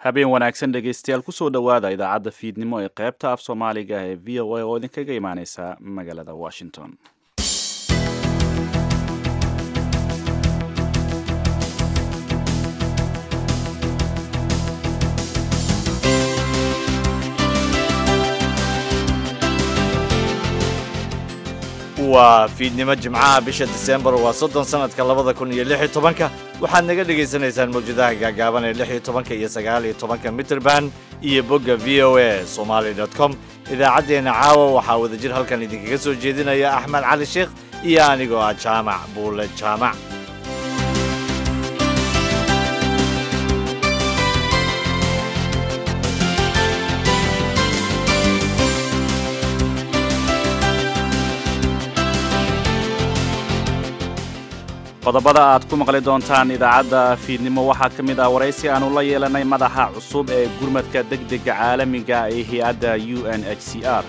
habeen wanaagsan dhegaystayaal kusoo dhowaada idaacadda fiidnimo ee qaybta af soomaaliga ee v o a oo idinkaga imaaneysa magaalada washington waa fiidnimo jimcaha bisha disembar waa soddon sanadka labada kun iyo lix iyo tobanka waxaad naga dhagaysanaysaan mawjadaha gaagaaban ee lix iyo tobanka iyo sagaal iyo tobanka mitrband iyo bogga v o a somaali dot com idaacaddeenna caawa waxaa wadajir halkan idinkaga soo jeedinaya axmed cali sheekh iyo anigoo ah jaamac buule jaamac qodobada aad ku maqli doontaan idaacadda fiidnimo waxaa ka mid ah waraysi aanu la yeelanay madaxa cusub ee gurmadka degdega caalamiga ee hay-adda u n h c r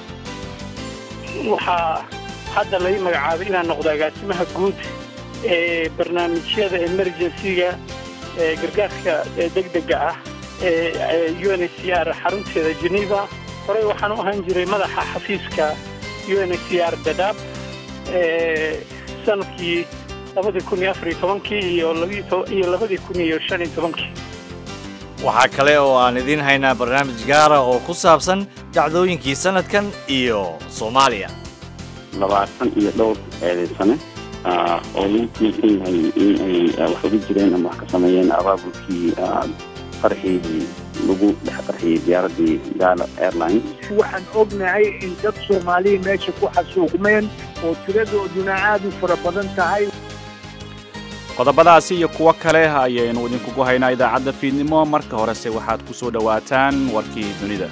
waxaa hadda lai magacaabay inaan noqdo agaasimaha guud ee barnaamijyada emergencyga ee gargaarka degdega ah ee u n h c r xarunteeda geneva horey waxaan u ahaan jiray madaxa xafiiska u n h c r dadaab sanadkii labadii kun iyo afariyo tobankii iyo iyo labadii kun iyo shan iyo tobankii waxaa kale oo aan idiin haynaa barnaamij gaara oo ku saabsan dhacdooyinkii sanadkan iyo soomaaliya labaatan iyo dhowr eedaysane oo lagu tiirsan yahay in ay wax uga jireen ama wax ka sameeyeen abaabulkii qarxii lagu dhex qarxiyey diyaaraddii gaala airlines waxaan ognahay in dad soomaaliya meesha ku xasuuqmeen oo tiradooduna aad u fara badan tahay qodobadaasi iyo kuwo kale ayaynu idinkugu haynaa idaacadda fiidnimo marka horese waxaad ku soo dhowaataan warkii dunida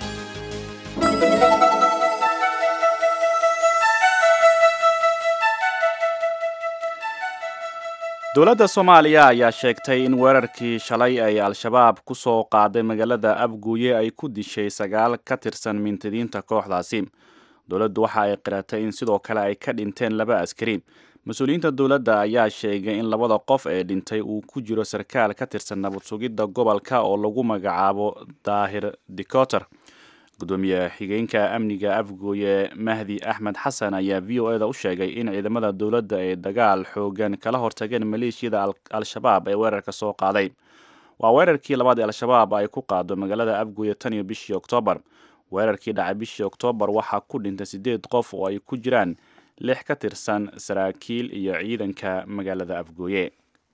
dowladda soomaaliya ayaa sheegtay in weerarkii shalay ay al-shabaab ku soo qaaday magaalada abguuye ay ku dishay sagaal ka tirsan mintidiinta kooxdaasi dowladdu waxa ay qiratay in sidoo kale ay ka dhinteen laba askari mas-uuliyiinta dowladda ayaa sheegay in labada qof ee dhintay uu ku jiro sarkaal ka tirsan nabad sugidda gobolka oo lagu magacaabo daahir dikoter gudoomiye xigeenka amniga afgooye mahdi axmed xasan ayaa v o eda u sheegay in ciidamada dowladda ay dagaal xoogan kala hortageen maleeshiyada al-shabaab ee weerarka soo qaaday waa weerarkii labaad ee al-shabaab ay ku qaado magaalada afgooye tan iyo bishii oktoobar weerarkii dhacay bishii oktoobar waxaa ku dhintay siddeed qof oo ay ku jiraan lix ka tirsan saraakiil iyo ciidanka magaalada afgooye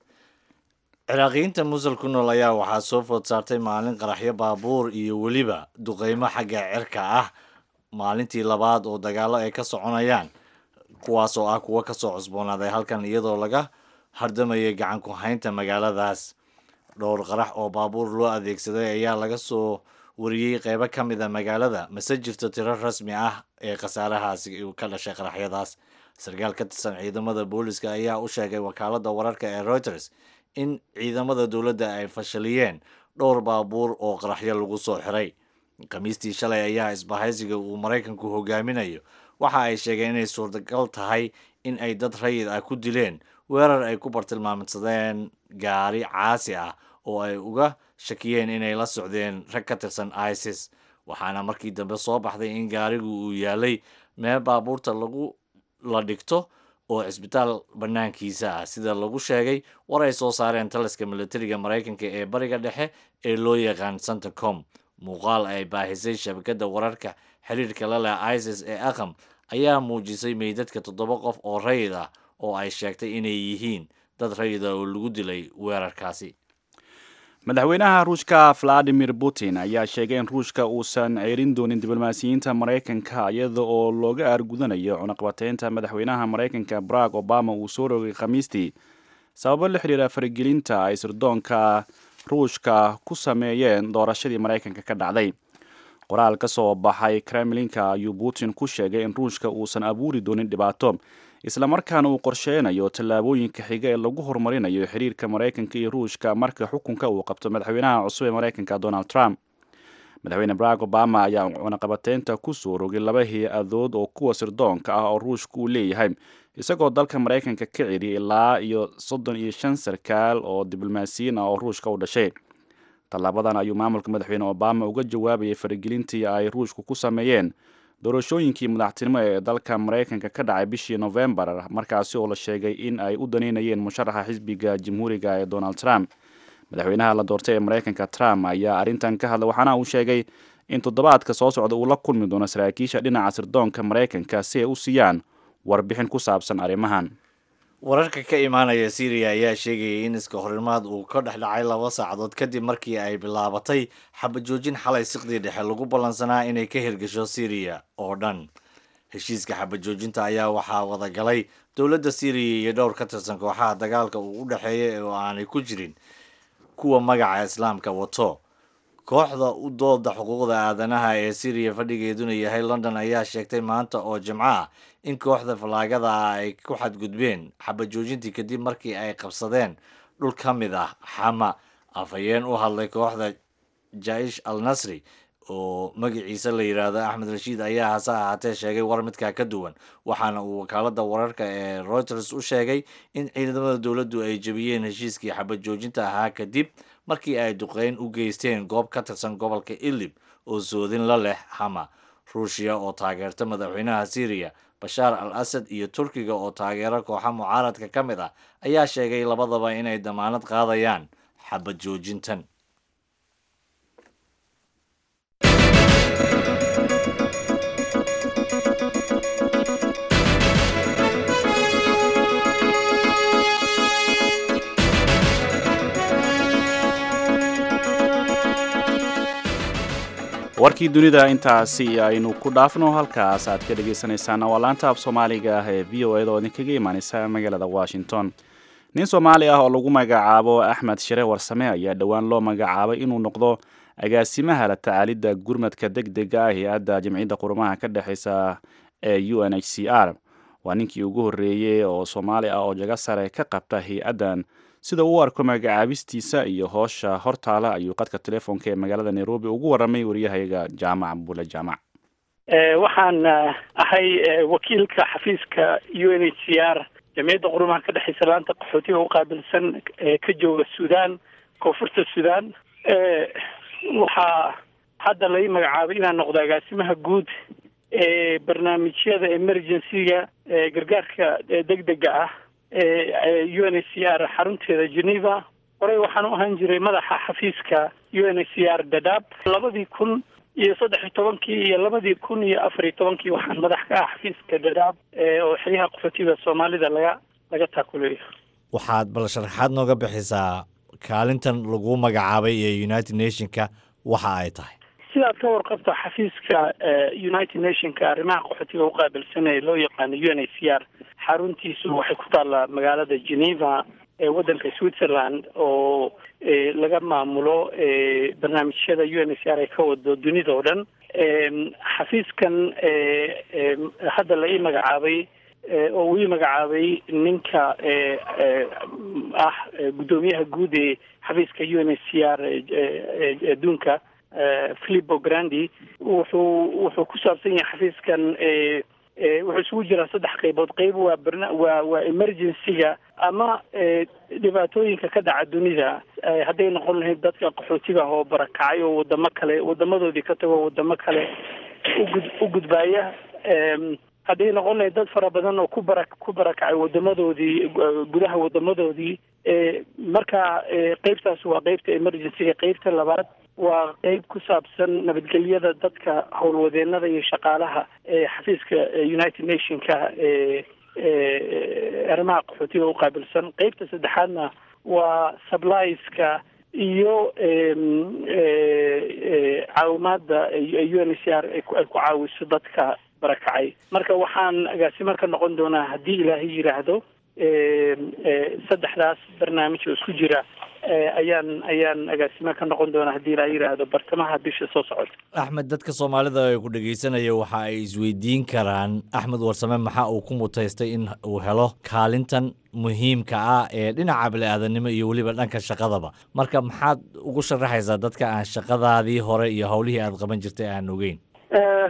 ciraaqiyiinta musul ku nool ayaa waxaa soo food saartay maalin qaraxyo baabuur iyo weliba duqeymo xagga cirka ah maalintii labaad oo dagaallo ay ka soconayaan kuwaas oo ah kuwo kasoo cusboonaaday halkan iyadoo laga hardamayay gacan ku haynta magaaladaas dhowr qarax oo baabuur loo adeegsaday ayaa laga soo wariyey qeybo ka mid a magaalada mase jirto tiro rasmi ah ee khasaarahaasi ka dhashay qaraxyadaas sarkaal ka tirsan ciidamada booliska ayaa u sheegay wakaaladda wararka ee reuters in ciidamada dowladda ay fashaliyeen dhowr baabuur oo qaraxyo lagu soo xiray khamiistii shalay ayaa isbahaysiga uu maraykanku hogaaminayo waxa ay sheegeen inay suurtagal tahay in ay dad rayid ah ku dileen weerar ay ku bartilmaamsadeen gaari caasi ah oo ay uga shakiyeen inay la socdeen rag ka tirsan isis waxaana markii dambe soo baxday in gaarigu uu yaalay meel baabuurta lagu la dhigto oo cisbitaal bannaankiisa ah sida lagu sheegay war ay soo saareen taliska militariga maraykanka ee bariga dhexe ee loo yaqaan centacom muuqaal ay baahisay shabakadda wararka xiriirka la leh isis ee aqam ayaa muujisay meydadka toddoba qof oo rayid ah oo ay sheegtay inay yihiin dad rayid ah oo lagu dilay weerarkaasi madaxweynaha ruushka valadimir putin ayaa sheegay in ruushka uusan ceerin doonin diblomaasiyiinta maraykanka iyada oo looga aargudanayo cunaqabateynta madaxweynaha maraykanka barack obama uu soo rogay khamiistii sababo la xidhiira faragelinta ay sirdoonka ruushka ku sameeyeen doorashadii maraykanka ka dhacday qoraal ka soo baxay kremlinka ayuu putin ku sheegay in ruushka uusan abuuri doonin dhibaato islamarkaana uu qorsheynayo tallaabooyinka xiga ee lagu horumarinayo xiriirka maraykanka iyo ruushka marka xukunka uu qabto madaxweynaha cusub ee maraykanka donald trump madaxweyne barack obama ayaa cunaqabateynta ku soo rogay laba hay-adood oo kuwa sirdoonka ah oo ruushka uu leeyahay isagoo dalka maraykanka ka celiyay ilaa iyo soddon iyo shan sarkaal oo diblomaasiyiin ah oo ruushka u dhashay tallaabadan ayuu maamulka madaxweyne obama uga jawaabayay faragelintii ay ruushku ku sameeyeen doorashooyinkii madaxtinimo ee dalka maraykanka ka dhacay bishii novembar markaasi oo la sheegay in ay u daneynayeen musharaxa xisbiga jamhuuriga ee donald trump madaxweynaha la doortay ee maraykanka trump ayaa arrintan ka hadlay waxaana uu sheegay in toddobaadka soo socda uu la kulmi doono saraakiisha dhinaca sirdoonka maraykanka si ay u siiyaan warbixin ku saabsan arrimahan wararka ka imaanaya syriya ayaa sheegayay in iska horimaad uu ka dhex dhacay laba saacadood kadib markii ay bilaabatay xabajoojin xalay siqdii dhexe lagu ballansanaa inay ka hirgasho syriya oo dhan heshiiska xabajoojinta ayaa waxaa wadagalay dowladda syriya iyo dhowr ka tirsan kooxaha dagaalka uu u dhexeeya oo aanay ku jirin kuwa magaca islaamka wato kooxda u dooda xuquuqda aadanaha ee syriya fadhigeeduna yahay london ayaa sheegtay maanta oo jimco ah in kooxda fallaagada ah ay ku xadgudbeen xabajoojintii kadib markii ay qabsadeen dhul ka mid ah xama afhayeen u hadlay kooxda jaish al nasri oo magaciisa la yidhaahdo axmed rashiid ayaa hase ahaatee sheegay war midkaa ka duwan waxaana uu wakaalada wararka ee reuters u sheegay in ciidamada dowladdu ay jebiyeen heshiiskii xabad joojinta ahaa kadib markii ay duqeyn u geysteen goob ka tirsan gobolka idlib oo soodin la leh hama ruushiya oo taageerta madaxweynaha syriya bashaar al asad iyo turkiga oo taageero kooxa mucaaradka ka mid ah ayaa sheegay labadaba inay damaanad qaadayaan xabad joojintan warkii dunida intaasi aynu ku dhaafno halkaas aad ka dhagaysanaysaan waa laanta af soomaaliga ah ee v o eda oo idinkaga imaaneysa magaalada washington nin soomaali ah oo lagu magacaabo axmed shire warsame ayaa dhowaan loo magacaabay inuu noqdo agaasimaha la tacaalidda gurmadka deg dega ah hay-adda jamciyadda qurumaha ka dhexeysa ee u n h c r waa ninkii ugu horreeyey oo soomaali ah oo jago sare ka qabta hay-addan sida uu u arko magacaabistiisa iyo hoosha hortaala ayuu qadka telefoonka ee magaalada nairobi ugu warramay waryahayaga jaamac bule jaamac waxaan ahay wakiilka xafiiska u n h c r jamciyadda qurumaha ka dhexeysa laanta qaxootiga u qaabilsan ka jooga suudaan koonfurta suudaan waxaa hadda lai magacaabay inaan noqdo agaasimaha guud ee barnaamijyada emergency-ga gargaarka degdega ah u n h c r xarunteeda geneva horey waxaan u ahaan jiray madaxa xafiiska u n h c r dadaab labadii kun iyo saddex iyo tobankii iyo labadii kun iyo afar iyo tobankii waxaan madax ka ah xafiiska dadaab oo xeryaha qaxootiga soomaalida laga laga taakuleeyo waxaad bal sharaxaad nooga bixisaa kaalintan lagu magacaabay ee united nationka waxa ay tahay sidaad ka warqabto xafiiska united nationka arrimaha qaxootiga u qaabilsan ee loo yaqaano u n h c r xaruntiisu waxay ku taallaa magaalada geneva ee waddanka switzerland oo laga maamulo barnaamijyada u n h c r ay ka wado dunida oo dhan xafiiskan hadda la ii magacaabay oo uu ii magacaabay ninka ah guddoomiyaha guud ee xafiiska u n h c r adduunka philipo grandi wuxuu wuxuu ku saabsan yahay xafiiskan wuxuu isugu jiraa saddex qaybood qayb waa barna waa waa emergency-ga ama dhibaatooyinka ka dhaca dunida hadday noqon lahayd dadka qaxootiga ah oo barakacay oo wadamo kale wadamadoodii ka tago wadamo kale ugud u gudbaaya hadday noqon lahayd dad fara badan oo ku bara ku barakacay wadamadoodii gudaha wadamadoodii marka qeybtaas waa qeybta emergency-ga qeybta labaad waa qeyb ku saabsan nabadgelyada dadka howlwadeenada iyo shaqaalaha ee xafiiska united nationka ee arrimaha qaxootiga u qaabilsan qeybta saddexaadna waa sublieska iyo caawimaadda u n h c r ay ku caawiso dadka barakacay marka waxaan agaasimo ka noqon doonaa haddii ilaahay yidhaahdo saddexdaas barnaamij oo isku jira ayaan ayaan agaasimo ka noqon doonaa haddii ilaahay yidhaahdo bartamaha bisha soo socota axmed dadka soomaalida ee ku dhegeysanaya waxa ay isweydiin karaan axmed warsame maxaa uu ku mutaystay in uu helo kaalintan muhiimka ah ee dhinaca bili-aadanimo iyo weliba dhanka shaqadaba marka maxaad ugu sharaxaysaa dadka aan shaqadaadii hore iyo howlihii aad qaban jirtay aan ogeyn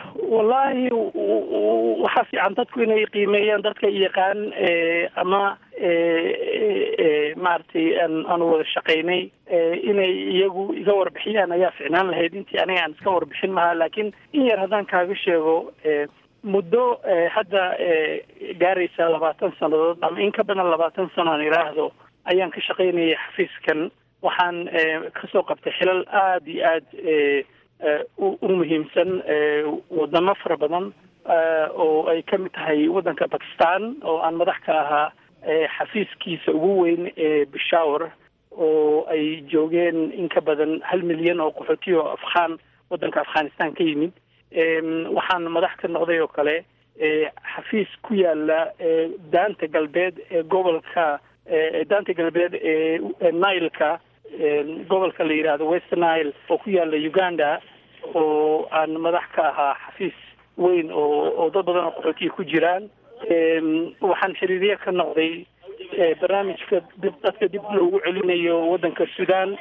wallaahi waxaa fiican dadku inay qiimeeyaan dadka yaqaan ama maaragtay aanu wada shaqaynay inay iyagu iga warbixiyaan ayaa ficnaan lahayd intii aniga aan iska warbixin mahaa laakiin in yar haddaan kaaga sheego muddo hadda gaaraysa labaatan sannadood ama in ka badan labaatan sano aan idhaahdo ayaan ka shaqaynayay xafiiskan waxaan kasoo qabtay xilal aada iyo aada u muhiimsan wadamo fara badan oo ay ka mid tahay waddanka bakistan oo aan madax ka ahaa xafiiskiisa ugu weyn ee bishawar oo ay joogeen in ka badan hal milyan oo qaxootiya oo afghaan waddanka afghanistan ka yimid waxaan madax ka noqday oo kale xafiis ku yaala daanta galbeed ee gobolka daanta galbeed ee nileka gobolka la yidhaahdo west nile oo ku yaala uganda oo aan madax ka ahaa xafiis weyn oo oo dad badan oo qaxootiya ku jiraan waxaan xiriirye ka noqday barnaamijka dib dadka dib loogu celinayo waddanka sudan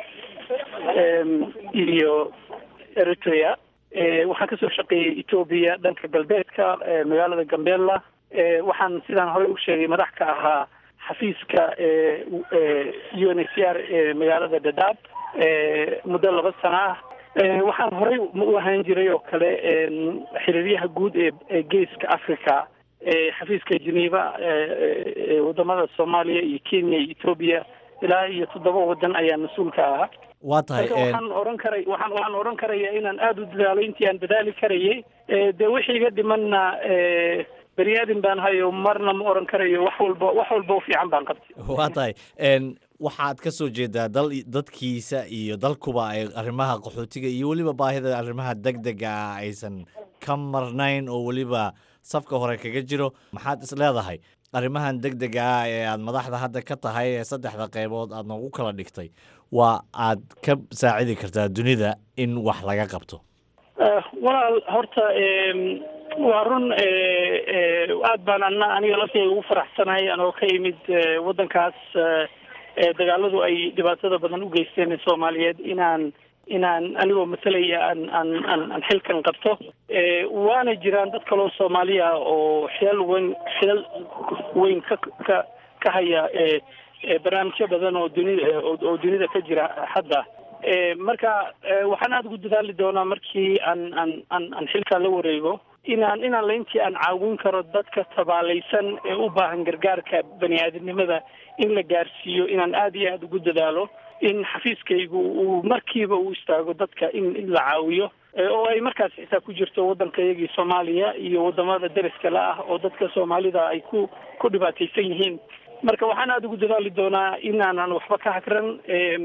iyo eritrea waxaan kasoo shaqeeyey etoobiya dhanka galbeedka magaalada gambela waxaan sidaan horey u sheegay madax ka ahaa xafiiska u n h c r ee magaalada dadaab muddo laba sana ah waxaan horey u ahaan jiray oo kale xiriiryaha guud ee ee geeska africa xafiiska geneva wadamada soomaaliya iyo kenya iyo etoobiya ilaa iyo toddoba wadan ayaa mas-uul ka ahaa waa tahay marka waxaan oran karay waxaan waxaan oran karaya inaan aada u dadaalo intii aan dadaali karayay dee wixii iga dhimanna bani aadam baan hayo marna ma oran karayo wax walba wax walba u fiican baan qabtay waa tahay waxaad ka soo jeedaa dal dadkiisa iyo dalkuba ay arrimaha qaxootiga iyo weliba baahida arrimaha deg dega ah aysan ka marnayn oo weliba safka hore kaga jiro maxaad is leedahay arrimahan deg dega ah ee aad madaxda hadda ka tahay ee saddexda qaybood aad noogu kala dhigtay waa aad ka saacidi kartaa dunida in wax laga qabto walaal horta waa run aad baan ana aniga lafteyda ugu faraxsanahay anoo ka imid waddankaas dagaaladu ay dhibaatada badan u geysteen ee soomaaliyeed inaan inaan anigoo matalaya aan aan aan aan xilkan qabto waana jiraan dad kaloo soomaaliya oo xilal weyn xilal weyn ka ka ka haya barnaamijyo badan oo dunida oo dunida ka jira hadda marka waxaan aada ugu dadaali doonaa markii aan aan aan aan xilkaa la wareego inaan inaan laintii aan caawin karo dadka tabaalaysan ee u baahan gargaarka bani aadamnimada in la gaarsiiyo inaan aada iyo aada ugu dadaalo in xafiiskaygu uu markiiba u istaago dadka in in la caawiyo oo ay markaas xitaa ku jirto waddankayagii soomaaliya iyo wadamada deriska la ah oo dadka soomaalida ay ku ku dhibaataysan yihiin marka waxaan aada ugu dadaali doonaa inaanan waxba ka hagran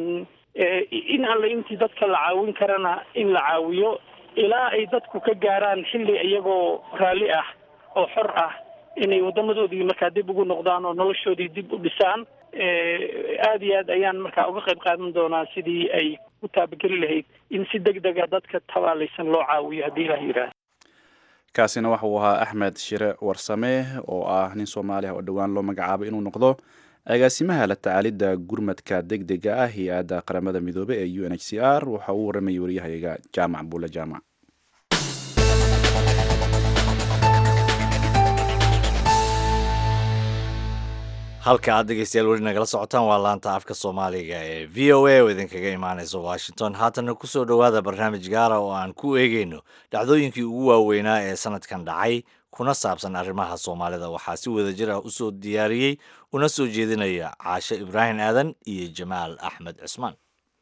in alle intii dadka la caawin karana in la caawiyo ilaa ay dadku ka gaaraan xilli iyagoo raalli ah oo xor ah inay wadamadoodii markaa dib ugu noqdaan oo noloshoodii dib u dhisaan aada iyo aad ayaan markaa uga qayb qaadan doonaa sidii ay u taabageli lahayd in si deg dega dadka tabaalaysan loo caawiyo haddii ilah yidhaahdo kaasina waxa uu ahaa axmed shire warsame oo ah nin soomaali ah oo dhowaan loo magacaabay inuu noqdo agaasimaha la tacaalidda gurmadka deg dega ah hay-adda qaramada midoobe ee u n h c r waxa uu waramayay waryahayaga jaamac buule jaamac halka aad dhegeystayaal weli nagala socotaan waa laanta afka soomaaliga ee v o a oo idinkaga imaaneysa washington haatana kusoo dhowaada barnaamij gaara oo aan ku eegeyno dhacdooyinkii ugu waaweynaa ee sanadkan dhacay kuna saabsan arrimaha soomaalida waxaa si wada jir ah usoo diyaariyey una soo jeedinaya caashe ibraahim aadan iyo jamaal axmed cismaan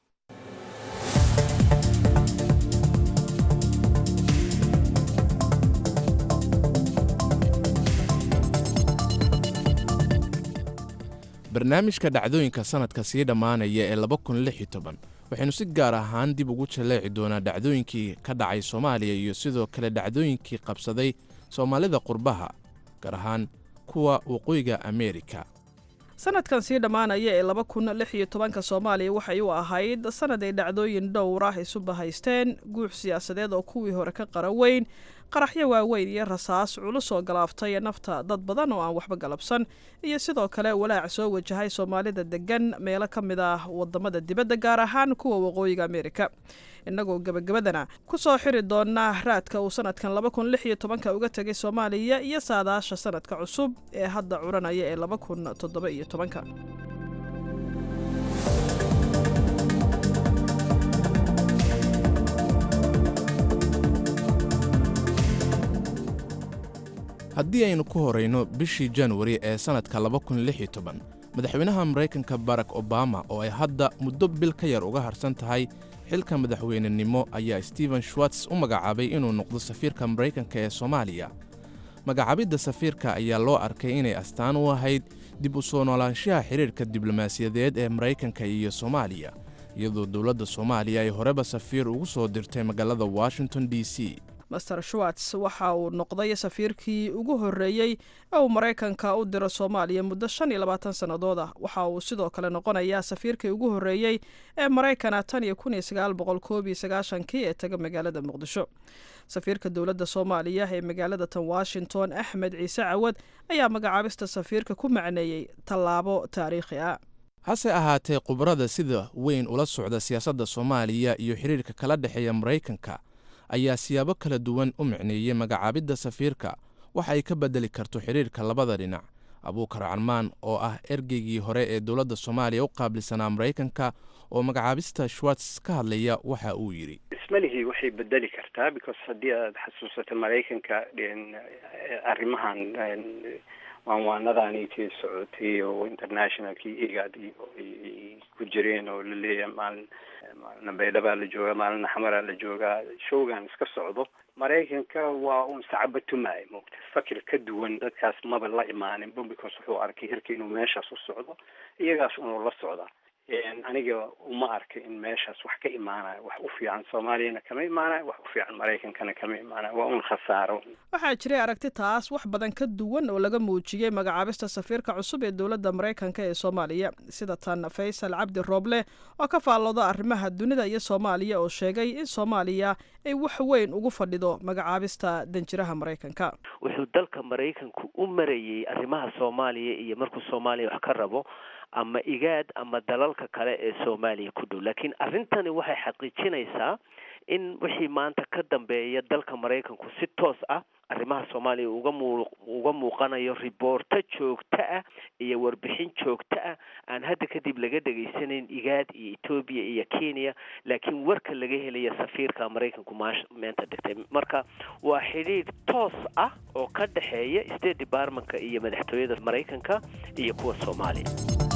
barnaamijka dhacdooyinka sanadka sii dhammaanaya ee laba kun lix iyo toban waxaynu si gaar ahaan dib ugu jaleeci doonaa dhacdooyinkii ka dhacay soomaaliya iyo sidoo kale dhacdooyinkii qabsaday soomaalida qurbaha gaar ahaan kuwa waqooyiga ameerika sanadkan sii dhammaanaya ee laba kun lix iyo tobanka soomaaliya waxay u ahayd sanad ay dhacdooyin dhowr ah isu bahaysteen guux siyaasadeed oo kuwii hore ka qara weyn qaraxyo waaweyn iyo rasaas culus oo galaaftay nafta dad badan oo aan waxba galabsan iyo sidoo kale walaac soo wajahay soomaalida degan meelo ka mid ah wadamada dibadda gaar ahaan kuwa waqooyiga amerika innagoo gebagabadana ku soo xiri doonaa raadka uu sanadkan laba kun lix iyo tobanka uga tegay soomaaliya iyo saadaasha sanadka cusub ee hadda curanaya ee laba kun toddoba iyo tobanka haddii aynu ku horayno bishii januari ee sannadka laba kun lix iyo toban madaxweynaha maraykanka barack obama oo ay hadda muddo bil ka yar uga harsan tahay xilka madaxweynenimo ayaa stephen schwartz u magacaabay inuu noqdo safiirka maraykanka ee soomaaliya magacaabidda safiirka ayaa loo arkay inay astaan u ahayd dib u soo noolaanshaha xidhiirka diblomaasiyadeed ee maraykanka iyo soomaaliya iyadoo dowladda soomaaliya ay horeba safiir ugu soo dirtay magaalada washington d c master schwartz waxa uu noqday safiirkii ugu horreeyey ee uu maraykanka u diro soomaaliya muddo shan iyo labaatan sannadood ah waxa uu sidoo kale noqonayaa safiirkii ugu horreeyey ee maraykana tan iyo kun iyo sagaal boqol koob iyo sagaashankii ee taga magaalada muqdisho safiirka dowladda soomaaliya ee magaalada tan washington axmed ciise cawad ayaa magacaabista safiirka ku macneeyey tallaabo taariikhi ah hase ahaatee khubarada sida weyn ula socda siyaasadda soomaaliya iyo xidhiirka kala dhexeeya maraykanka ayaa siyaabo kala duwan u micneeyey magacaabidda safiirka waxa ay ka beddeli karto xidhiirka labada dhinac abuukar carmaan oo ah ergeygii hore ee dowladda soomaaliya u qaabilsanaa maraykanka oo magacaabista schwartz ka hadlaya waxa uu yidhi ismalihii waxay bedeli kartaa because haddii aad xasuusato maraykanka arrimahan waanwaanadaanitii socotay oo internationalkii igad ay ku jireen oo laleeyahay maalin maalina baydhabaa la joogaa maalina xamaraa la joogaa showgan iska socdo maraykanka waa un sacaba tumaay moogta fakir ka duwan dadkaas maba la imaaninba because wuxuu arkay hirka inuu meeshaas u socdo iyagaas unuu la socdaa aniga uma arka in meeshaas wax ka imaanayo wax u fiican soomaaliyana kama imaanayo wax u fiican maraykankana kama imaanayo waa un khasaaro waxaa jiray aragti taas wax badan ka duwan oo laga muujiyey magacaabista safiirka cusub ee dowladda maraykanka ee soomaaliya sida tan faysal cabdi rooble oo ka faallooda arrimaha dunida iyo soomaaliya oo sheegay in soomaaliya ay wax weyn ugu fadhido magacaabista danjiraha maraykanka wuxuu dalka maraykanku u marayey arrimaha soomaaliya iyo markuu soomaaliya wax ka rabo ama igaad ama dalalka kale ee soomaaliya ku dhow laakiin arrintani waxay xaqiijinaysaa in wixii maanta ka dambeeya dalka maraykanku si toos ah arrimaha soomaaliya uga muu uga muuqanayo riboorto joogto ah iyo warbixin joogto ah aan hadda kadib laga dhegaysanayn igaad iyo etoobiya iyo kenya laakiin warka laga helaya safiirka maraykanku maash meenta dhigtay marka waa xidhiidh toos ah oo ka dhexeeya state departmentka iyo madaxtooyada maraykanka iyo kuwa soomaaliya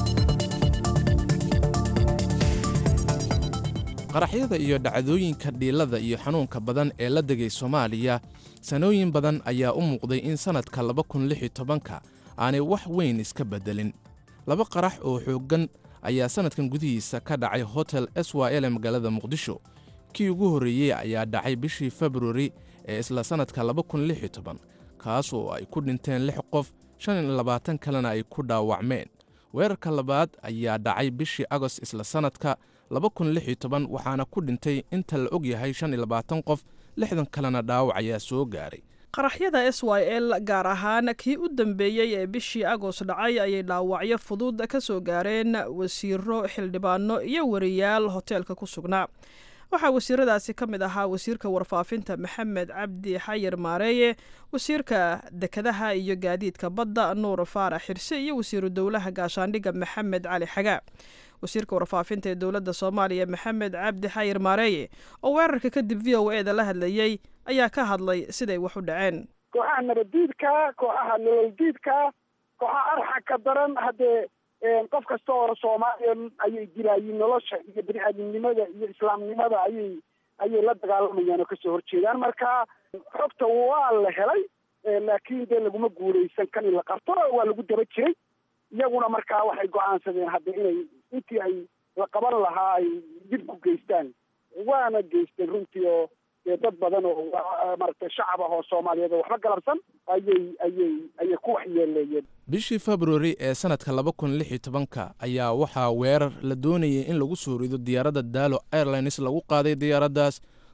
qaraxyada iyo dhacdooyinka dhiilada iyo xanuunka badan ee la degay soomaaliya sanooyin badan ayaa u muuqday in sannadka laba kun lix iyo tobanka aanay wax weyn iska beddelin laba qarax oo xooggan ayaa sannadkan gudihiisa ka dhacay hotel s y l ee magaalada muqdisho kii ugu horreeyey ayaa dhacay bishii februari ee isla sannadka laba kun lix iyo toban kaas oo ay ku dhinteen lix qof shan iyo labaatan kalena ay ku dhaawacmeen weerarka labaad ayaa dhacay bishii agost isla sannadka laba kun lix iyo toban waxaana ku dhintay inta la og yahay shan iyo labaatan qof lixdan kalena dhaawac ayaa soo gaaray qaraxyada s y l gaar ahaan kii u dambeeyey ee bishii agost dhacay ayay dhaawacyo fudud ka soo gaareen wasiiro xildhibaano iyo wariyaal hoteelka ku sugnaa waxaa wasiiradaasi ka mid ahaa wasiirka warfaafinta maxamed cabdi xayir maareeye wasiirka dekadaha iyo gaadiidka badda nuur faarax xirse iyo wasiiru dowlaha gaashaandhigga maxamed cali xagaa wasiirka warfaafinta ee dowladda soomaaliya maxamed cabdi xayir maareeye oo weerarka kadib v o e da la hadlayey ayaa ka hadlay siday wax u dhaceen kooxaha nabaddiidka kooxaha nololdiidka kooxaha arxa ka daran haddee qof kasta oo soomaaliya ayay dilaayiin nolosha iyo bini-aadamnimada iyo islaamnimada ayay ayay la dagaalamayaan oo kasoo horjeedaan marka xogta waa la helay laakiin dee laguma guulaysan kan in la qabto waa lagu daba jiray iyaguna markaa waxay go-aansadeen hadda inay intii ay la qaban lahaa ay dib ku geystaan waana geysteen runtii oo dee dad badan oo maaragtay shacab ah oo soomaaliyeed oo waxba galabsan ayay ayay ayay ku waxyeeleeyeen bishii februari ee sannadka laba kun lix iyo tobanka ayaa waxaa weerar la doonayay in lagu soo rido diyaaradda daalo airlines lagu qaaday diyaaraddaas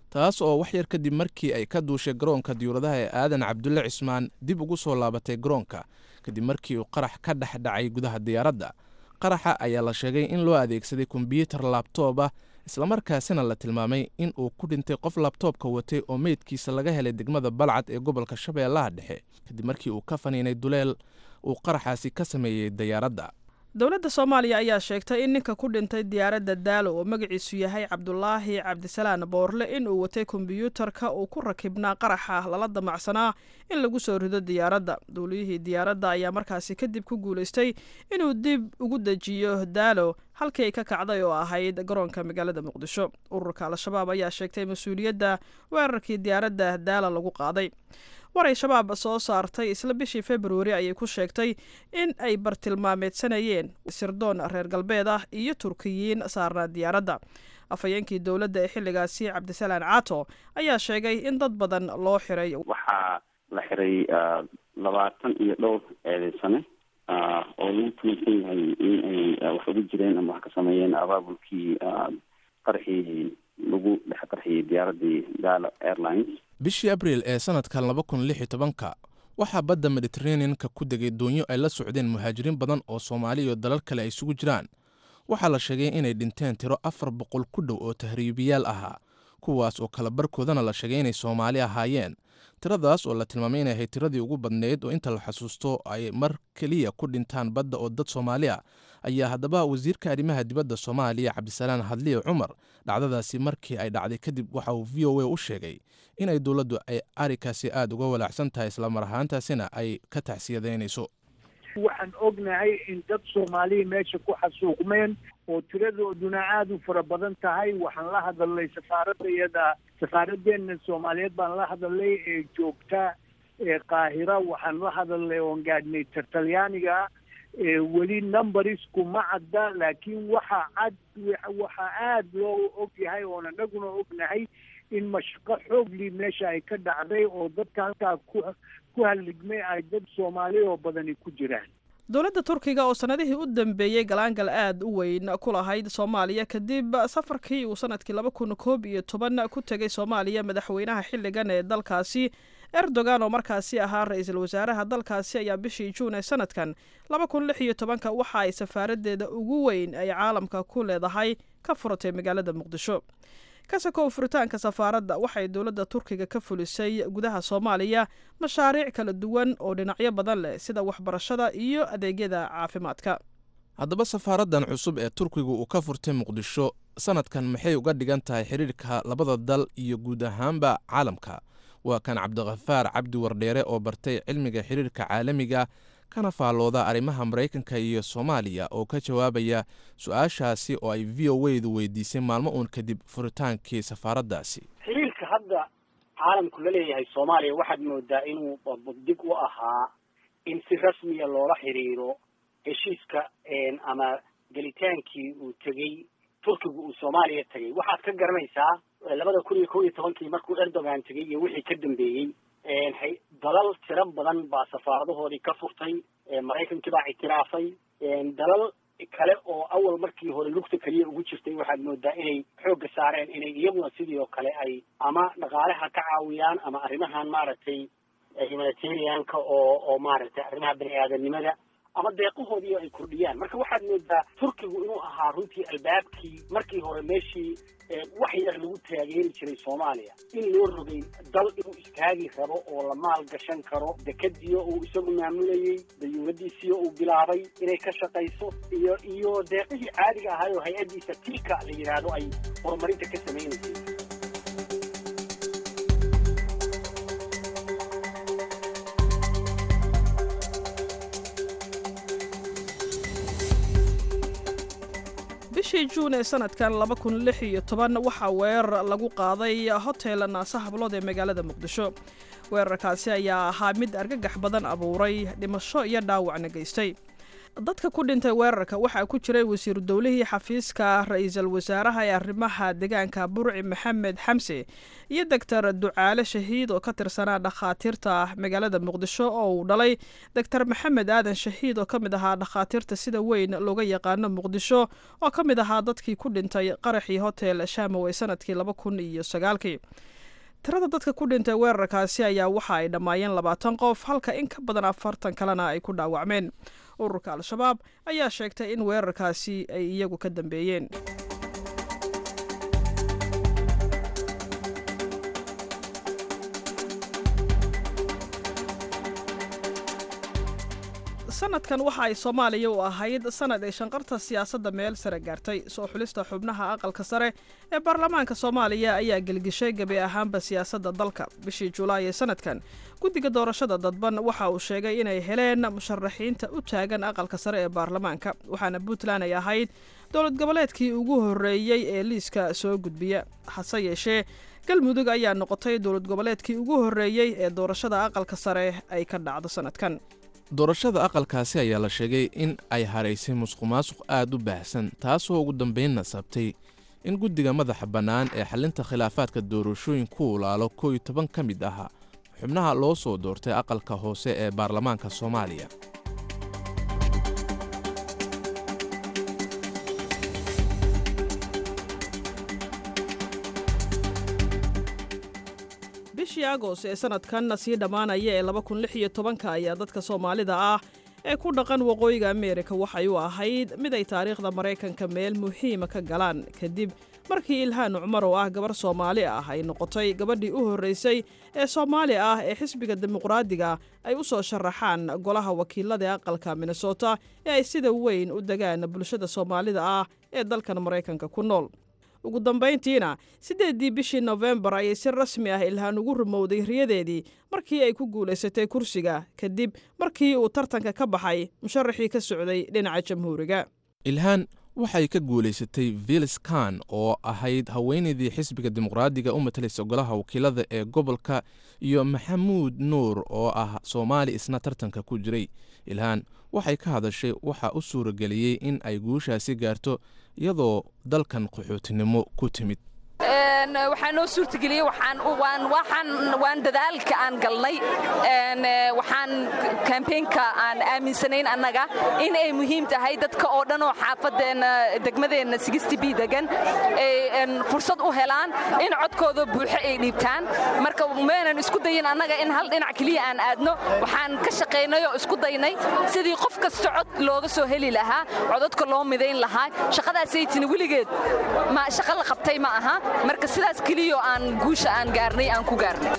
taas oo wax yar kadib markii ay ka duushay garoonka diyuuradaha ee aadan cabdulle cismaan dib ugu soo laabatay garoonka kadib markii uu qarax ka dhex dhacay gudaha diyaaradda qaraxa ayaa la sheegay in loo adeegsaday kombyuutar laabtoob ah islamarkaasina la tilmaamay in uu ku dhintay qof labtoobka watay oo meydkiisa laga helay degmada balcad ee gobolka shabeellaha dhexe kadib markii uu ka faniinay duleel uu qaraxaasi ka sameeyey diyaaradda dowladda soomaaliya ayaa sheegtay in ninka ku dhintay diyaaradda daalo oo magaciisu yahay cabdulaahi cabdisalaan boorle in uu watay kombyuutarka uu ku rakibnaa qaraxa lala damacsanaa in lagu soo rido diyaaradda duuliyihii diyaaradda ayaa markaasi kadib ku guulaystay inuu dib ugu dejiyo daalo halkii ay ka kacday oo ahayd garoonka magaalada muqdisho ururka al-shabaab ayaa sheegtay mas-uuliyadda weerarkii diyaaradda daala lagu qaaday war ay shabaab soo saartay isla bishii februari ayay ku sheegtay in ay bartilmaameedsanayeen sirdoon reer galbeed ah iyo turkiyiin saarnaa diyaaradda afhayeenkii dowladda ee xilligaasi cabdisalaan caato ayaa sheegay in dad badan loo xiray waxaa la xiray labaatan iyo dhowr eedeysane oo lagu tuunsan yahay in ay wax uga jireen ama wax ka sameeyeen abaabulkii qarxii lagu dhex qarxiyey diyaaraddii gala airlines bishii abriil ee sanadkan laba kun lix iyo tobanka waxaa badda mediteraneanka ku degay doonyo ay la socdeen muhaajiriin badan oo soomaali iyo dalal kale ay isugu jiraan waxaa la sheegay inay dhinteen tiro afar boqol ku dhow oo tahriibiyaal ahaa kuwaas oo kala barkoodana la sheegay inay soomaali ahaayeen tiradaas oo la tilmaamay inay ahayd tiradii ugu badnayd oo inta la xasuusto ay mar keliya ku dhintaan badda oo dad soomaali ah ayaa haddaba wasiirka arrimaha dibadda soomaaliya cabdisalaan hadliye cumar dhacdadaasi markii ay dhacday kadib waxa uu v o a u sheegay inay dowladdu ay arikaasi aada uga walaacsan tahay islamar ahaantaasina ay ka tacsiyadaynayso waxaan ognahay in dad soomaaliya meesha ku xasuuqmeen oo tiradooduna aada u fara badan tahay waxaan la hadalnay safaaradda iyada safaaraddeena soomaaliyeed baan la hadalnay ee joogta ee qaahira waxaan la hadalnay oon gaadhnay talyaaniga weli numberisku ma cadda laakiin waxa cad waxaa aada loo og yahay oon anaguna ognahay in mashaqo xoogli meesha ay ka dhacday oo dadka halkaa ku ku halligmay ay dad soomaali oo badani ku jiraan dowladda turkiga oo sanadihii u dambeeyey galaangal aad u weyn ku lahayd soomaaliya kadib safarkii uu sanadkii laba kun koob iyo toban ku tegay soomaaliya madaxweynaha xilligan ee dalkaasi erdogan oo markaasi ahaa ra-iisul wasaaraha dalkaasi ayaa bishii juun ee sanadkan laba kun lix iyo tobanka waxa ay safaaradeeda ugu weyn ay caalamka ku leedahay ka furatay magaalada muqdisho kasakow furitaanka safaaradda waxay dowladda turkiga ka fulisay gudaha soomaaliya mashaariic kala duwan oo dhinacyo badan leh sida waxbarashada iyo adeegyada caafimaadka haddaba safaaraddan cusub ee turkigu uu ka furtay muqdisho sanadkan maxay uga dhigan tahay xidhiirka labada dal iyo guud ahaanba caalamka waa kan cabdikhafaar cabdi wardheere oo bartay cilmiga xidhiirka caalamiga kana faallooda arrimaha maraykanka iyo soomaaliya oo ka jawaabaya su-aashaasi oo ay v o weydu weydiisay maalmo uun kadib furitaankii safaaraddaasi xiriirka hadda caalamku la leeyahay soomaaliya waxaad moodaa inuu dig u ahaa in si rasmiya loola xiriiro heshiiska ama gelitaankii uu tegey turkigu uu soomaaliya tegey waxaad ka garanaysaa labada kun iyo kow iyo tobankii markuu erdogan tegey iyo wixii ka dambeeyey dalal tiro badan baa safaaradahoodii ka furtay maraykankii baa ictiraafay dalal kale oo awal markii hore lugta keliya ugu jirtay waxaad moodaa inay xoogga saareen inay iyaguna sidii oo kale ay ama dhaqaalaha ka caawiyaan ama arrimahan maaragtay humanitarianka oo oo maaragtay arrimaha bani aadanimada ama deeqahoodii ay kordhiyaan marka waxaad moodaa turkigu inuu ahaa runtii albaabkii markii hore meeshii wax yar lagu taageeri jiray soomaaliya in loo rogay dal inuu istaagi rabo oo la maal gashan karo dekadiyo uu isagu maamulayey dayuuradiisiyo uu bilaabay inay ka shaqayso iyo iyo deeqihii caadiga ahay oo hay-addiisa tilka la yidhaahdo ay horumarinta ka samaynaysay bishii juun ee sanadkan laba kun lix iyo toban waxaa weerar lagu qaaday hotel naasa hablood ee magaalada muqdisho weerarkaasi ayaa ahaa mid argagax badan abuuray dhimasho iyo dhaawacna geystay dadka ku dhintay weerarka waxaa ku jiray wasiiru dowlihii xafiiska ra-iisul wasaaraha ee arrimaha deegaanka burci maxamed xamse iyo doctor ducaale shahiid oo ka tirsanaa dhakhaatiirta magaalada muqdisho oo uu dhalay doctor maxamed aadan shahiid oo ka mid ahaa dhakhaatiirta sida weyn looga yaqaano muqdisho oo ka mid ahaa dadkii ku dhintay qaraxii hotel shamow ee sanadkii laba kun iyo sagaalkii tirada dadka ku dhintay weerarkaasi ayaa waxa ay dhammaayeen labaatan qof halka in ka badan afartan kalena ay ku dhaawacmeen ururka al-shabaab ayaa sheegtay in weerarkaasi ay iyagu ka dambeeyeen sanadkan waxa ay soomaaliya u ahayd sanad ay shanqarta siyaasadda meel sare gaartay soo xulista xubnaha aqalka sare ee baarlamaanka soomaaliya ayaa gelgishay gebi ahaanba siyaasadda dalka bishii julaay ee sanadkan guddiga doorashada dadban waxa uu sheegay inay heleen musharaxiinta u taagan aqalka sare ee baarlamaanka waxaana puntland ay ahayd dowlad goboleedkii ugu horreeyey ee liiska soo gudbiya hase yeeshee galmudug ayaa noqotay dowlad goboleedkii ugu horreeyey ee doorashada aqalka sare ay ka dhacdo sanadkan doorashada aqalkaasi ayaa la sheegay in ay haraysay musuqmaasuq aad u baahsan taasoo ugu dambaynna sabtay in guddiga madaxa bannaan ee xallinta khilaafaadka doorashooyinka ku ulaalo koo iyo toban ka mid ah xubnaha loo soo doortay aqalka hoose ee baarlamaanka soomaaliya bishii agost ee sanadkan sii dhammaanaya ee laba kun lix iyo tobanka ayaa dadka soomaalida ah ee ku dhaqan waqooyiga ameerika waxay u ahayd mid ay taariikhda maraykanka meel muhiima ka galaan kadib markii ilhaan cumar oo ah gabar soomaali ah ay noqotay gabadhii u horraysay ee soomaali ah ee xisbiga dimuqraadiga ay u soo sharaxaan golaha wakiilada ee aqalka minnesota ee ay sida weyn u degaan bulshada soomaalida ah ee dalkan maraykanka ku nool ugu dambayntiina siddeeddii bishii nofembar ayay si rasmi ah ilhaan ugu rumowday riyadeedii markii ay ku guulaysatay kursiga kadib markii uu tartanka ka baxay musharaxii ka socday dhinaca jamhuuriga ilhaan waxay ka guulaysatay vilis kan oo ahayd haweenaydii xisbiga dimuqraadiga u matalaysa golaha wakiilada ee gobolka iyo maxamuud nuur oo ah soomaali isna tartanka ku jiray ilhaan waxay ka hadashay waxaa u suurageliyey in ay guushaasi gaarto iyadoo dalkan qaxootinimo ku timid waxaa noo suurtageliyey waan dadaalka aan galnay waxaan kambeynka aan aaminsanayn annaga in ay muhiim tahay dadka oo dhan oo xaafadeenna degmadeenna b degan ay fursad u helaan in codkooda buuxo ay dhiibtaan marka maynan isku dayin annaga in hal dhinac keliya aan aadno waxaan ka shaqaynay oo isku daynay sidii qof kasta cod looga soo heli lahaa codadka loo midayn lahaa shaqadaasaytina weligeed shaqa la qabtay ma aha marka sidaas keliyo aan guusha aan gaarnay aan ku gaarnay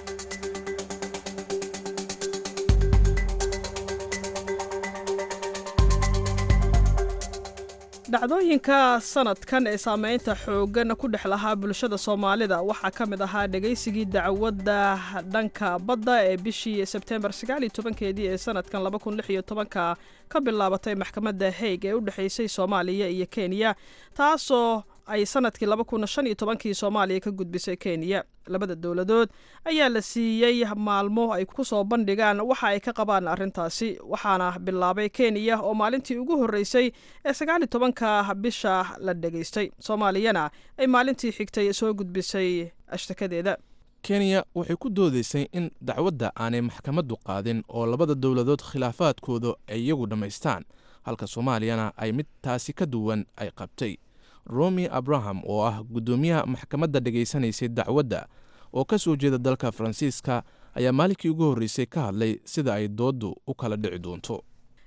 dhacdooyinka sanadkan ee saameynta xooggan ku dhex lahaa bulshada soomaalida waxaa ka mid ahaa dhegaysigii dacwadda dhanka badda ee bishii sebtembar sagaaliyo tobankeedii ee sanadkan laba kun lix iyo tobanka ka bilaabatay maxkamadda haig ee u dhexaysay soomaaliya iyo kenya taasoo ay sanadkii laba kun shan iyo tobankii soomaaliya ka gudbisay kenya labada dowladood ayaa la siiyey maalmo ay ku soo bandhigaan waxa ay ka qabaan arrintaasi waxaana bilaabay kenya oo maalintii ugu horreysay ee sagaal iyo tobanka bisha la dhegaystay soomaaliyana ay maalintii xigtay soo gudbisay ashtakadeeda kenya waxay ku doodaysay in dacwadda aanay maxkamaddu qaadin oo labada dowladood khilaafaadkooda ay iyagu dhammaystaan halka soomaaliyana ay mid taasi ka duwan ay qabtay romi abraham oo ah guddoomiyaha maxkamadda dhegaysanaysay dacwadda oo ka soo jeeda dalka faransiiska ayaa maalinkii ugu horreysay ka hadlay sida ay dooddu u kala dhici doonto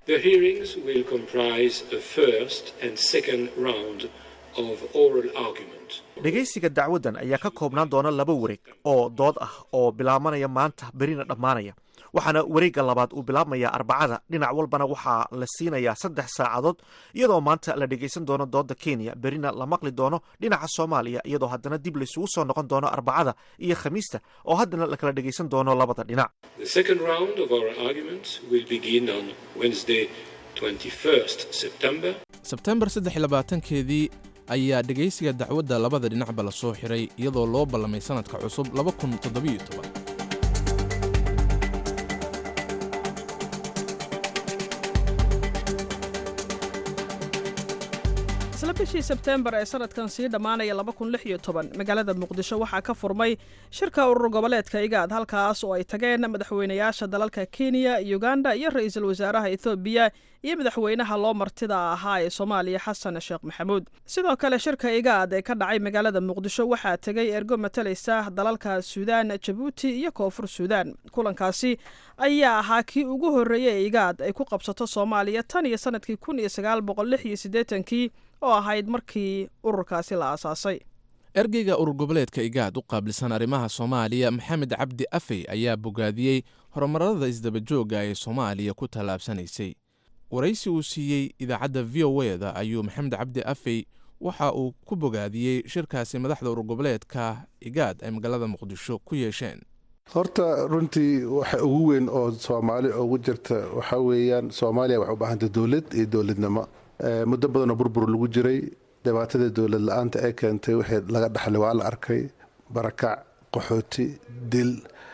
dhegaysiga dacwaddan ayaa ka koobnaan doona laba wareeg oo dood ah oo bilaabanaya maanta berina dhammaanaya waxaana wareegga labaad uu bilaabmayaa arbacada dhinac walbana waxaa la siinayaa saddex saacadood iyadoo maanta la dhegaysan doono doodda kenya berina la maqli doono dhinaca soomaaliya iyadoo haddana dib laysugu soo noqon doono arbacada iyo khamiista oo haddana la kala dhegaysan doono labada dhinac sebtembar saddex labaatankeedii ayaa dhegaysiga dacwadda labada dhinacba la soo xiray iyadoo loo ballamay sannadka cusub laba kun toddobiyo toban isla bishii sebteembar ee sanadkan sii dhammaanaya magaalada muqdisho waxaa ka furmay shirka urur goboleedka igaad halkaas oo ay tageen madaxweynayaasha dalalka kenya uganda iyo ra-iisul wasaaraha ethoobiya iyo madaxweynaha loo martida ahaa ee soomaaliya xasan sheekh maxamuud sidoo kale shirka igaad ee ka dhacay magaalada muqdisho waxaa tegay ergo matalaysa dalalka suudaan jabuuti iyo koonfur suudaan kulankaasi ayaa ahaa kii ugu horreeyey ee igaad ay ku qabsato soomaaliya tan iyo sanadkii kun iyo sagaal boqol lix iyo siddeetankii oo ahayd markii ururkaasi la aasaasay ergeyga urur goboleedka igaad u qaabilsan arrimaha soomaaliya maxamed cabdi afey ayaa bogaadiyey horumarada isdabajooga ee soomaaliya ku tallaabsanaysay waraysi uu siiyey idaacadda v o e da ayuu maxamed cabdi afey waxa uu ku bogaadiyey shirkaasi madaxda urur goboleedka igaad ay magaalada muqdisho ku yeesheen horta runtii waxa ugu weyn oo soomaali ugu jirta waxaa weeyaan soomaaliya waxay u baahantay dowlad iyo dowladnimo muddo badanoo burbur lagu jiray dhibaatada dowlad la-aanta ee keentay wixii laga dhaxlay waa la arkay barakac qaxooti dil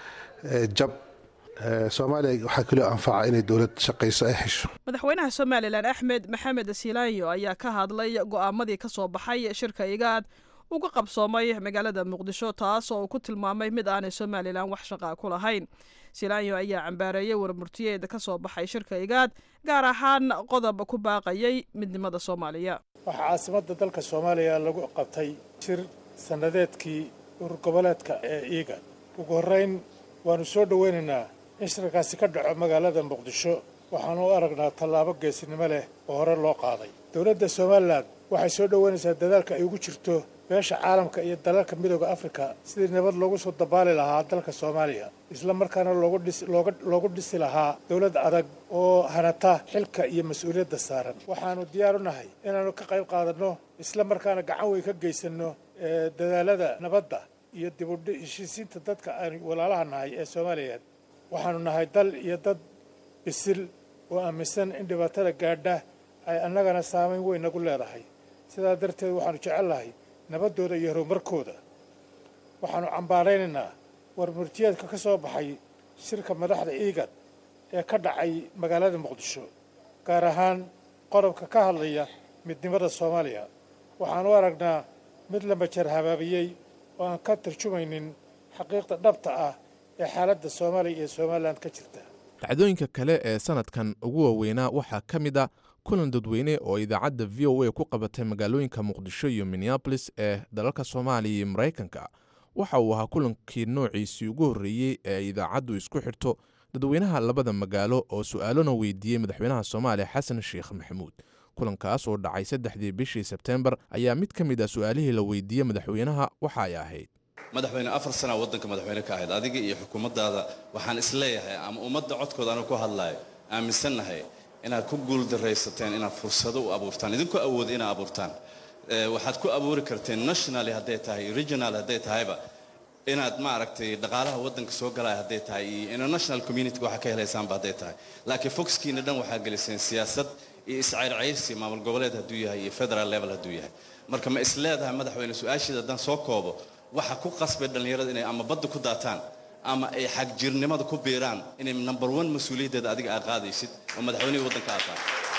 jab soomaaliya waxaa kaloo anfaca inay dowlad shaqayso ay hesho madaxweynaha somalilan axmed maxamed silaanyo ayaa ka hadlay go'aamadii ka soo baxay shirka igaad uga qabsoomay magaalada muqdisho taas oo uu ku tilmaamay mid aanay somalilan wax shaqaa ku lahayn silaanyo ayaa cambaareeyey warmurtiyeeda ka soo baxay shirka igaad gaar ahaan qodob ku baaqayay midnimada soomaaliya waxaa caasimadda dalka soomaaliya lagu qabtay shir sannadeedkii urur goboleedka ee igaad ugu horrayn waannu soo dhoweynaynaa in shirkaasi ka dhaco magaalada muqdisho waxaanu u aragnaa tallaabo geesinimo leh oo hore loo qaaday dowladda somalilan waxay soo dhoweynaysaa dadaalka ay ugu jirto beesha caalamka iyo dalalka midooda afrika sidii nabad loogu soo dabaali lahaa dalka soomaaliya isla markaana loogu dhisi lahaa dowlad adag oo hanata xilka iyo mas-uuliyadda saaran waxaannu diyaar u nahay inaannu ka qayb qaadanno isla markaana gacan weyn ka geysanno dadaalada nabadda iyo dib u heshiisiinta dadka aan walaalaha nahay ee soomaaliyeed waxaannu nahay dal iyo dad bisil oo aaminsan in dhibaatada gaadha ay annagana saamayn weyn nagu leedahay sidaa darteed waxaannu jecelnahay nabaddooda iyo horumarkooda waxaannu cambaaraynaynaa warmurtiyeedka ka soo baxay shirka madaxda iigad ee ka dhacay magaalada muqdisho gaar ahaan qodobka ka hadlaya midnimada soomaaliya waxaanu aragnaa mid la majar habaabiyey oo aan ka tarjumaynin xaqiiqda dhabta ah ee xaaladda soomaaliya iyo somalilan ka jirta dhacdooyinka kale ee sanadkan ugu waaweynaa waxaa ka mid a kulan dadweyne oo idaacadda v o a ku qabatay magaalooyinka muqdisho iyo minneabolis ee dalalka soomaaliya iyo maraykanka waxa uu ahaa kulankii noociisii ugu horreeyey ee idaacaddu isku xidhto dadweynaha labada magaalo oo su-aalona weydiiyey madaxweynaha soomaaliya xasan sheekh maxamuud kulankaas oo dhacay saddexdii bishii sebteembar ayaa mid ka mid ah su-aalihii la weydiiyey madaxweynaha waxa ay ahayd madaxweyne afar sana waddanka madaxweyne ka ahayd adiga iyo xukuumaddaada waxaan isleeyahay ama ummadda codkooda anu ku hadlaayo aaminsannahay inaad ku guuldaraysateen inaad fursado u abuurtaan idinku awooda inaad abuurtaan waxaad ku abuuri karteen nationally hadday tahay regional hadday tahayba inaad maaragtay dhaqaalaha waddanka soo galaya hadday tahay iyo international community waxaa ka helaysaanba hadday tahay laakiin foxkiina dhan waxaa geliseen siyaasad iyo iscayrcayrsi maamul goboleed hadduu yahay iyo federal level hadduu yahay marka ma is leedahay madaxweyne su-aashiida haddaan soo koobo waxa ku qasbay dhallinyarada inay ama badda ku daataan ama ay xagjirnimada ku biiraan inay number one mas-uuliyaddeeda adiga aad qaadaysid oo madaxweynihii waddanka aad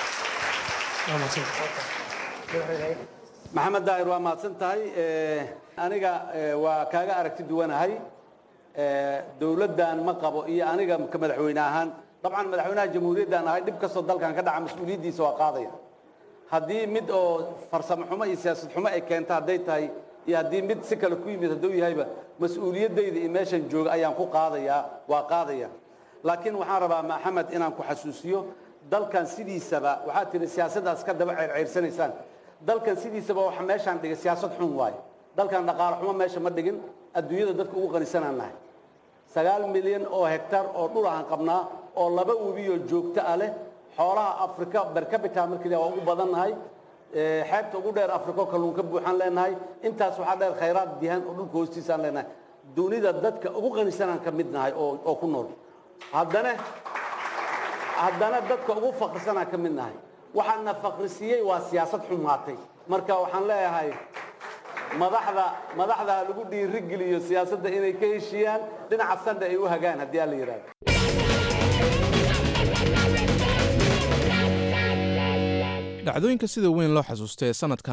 tahay maxamed daahir waa mahadsan tahay aniga waa kaaga aragti duwanahay dowladdan ma qabo iyo aniga ka madaxweyne ahaan dabcan madaxweynaha jamhuuriyaddan ahay dhib kastoo dalkan ka dhaca mas-uuliyaddiisa waa qaadaya haddii mid oo farsamo xumo iyo siyaasad xumo ay keenta hadday tahay iyo haddii mid si kale ku yimid hadduu yahayba mas-uuliyaddayda iyo meeshan jooga ayaan ku qaadayaa waa qaadaya laakiin waxaan rabaa maxamed inaan ku xasuusiyo dalkan sidiisaba waxaad tihi siyaasaddaas ka daba ceyrceyrsanaysaan dalkan sidiisaba waxa meeshaan dhigay siyaasad xun waaye dalkan dhaqaale xumo meesha ma dhigin adduunyada dadka ugu qanisanaan nahay sagaal milyan oo hektar oo dhul aan qabnaa oo laba webiyoo joogto ah leh xoolaha afrika bercapita markii waa ugu badan nahay xeebta ugu dheer afriko kalluun ka buuxaan leenahay intaas waxaa dheer khayraad dihan oo dhulka hoostiisaan leenahay dunida dadka ugu qanisanaan ka mid nahay oo ku nool haddana haddana dadka ugu faqrisanaan ka mid nahay waxaana faqrisiiyey waa siyaasad xumaatay marka waxaan leeyahay madaxda madaxda ha lagu dhiirigeliyo siyaasadda inay ka heshiiyaan dhinaca sandha ay u hagaan haddii aan la yidhahdo dhacdooyinka sida weyn loo xasuusta ee sannadkan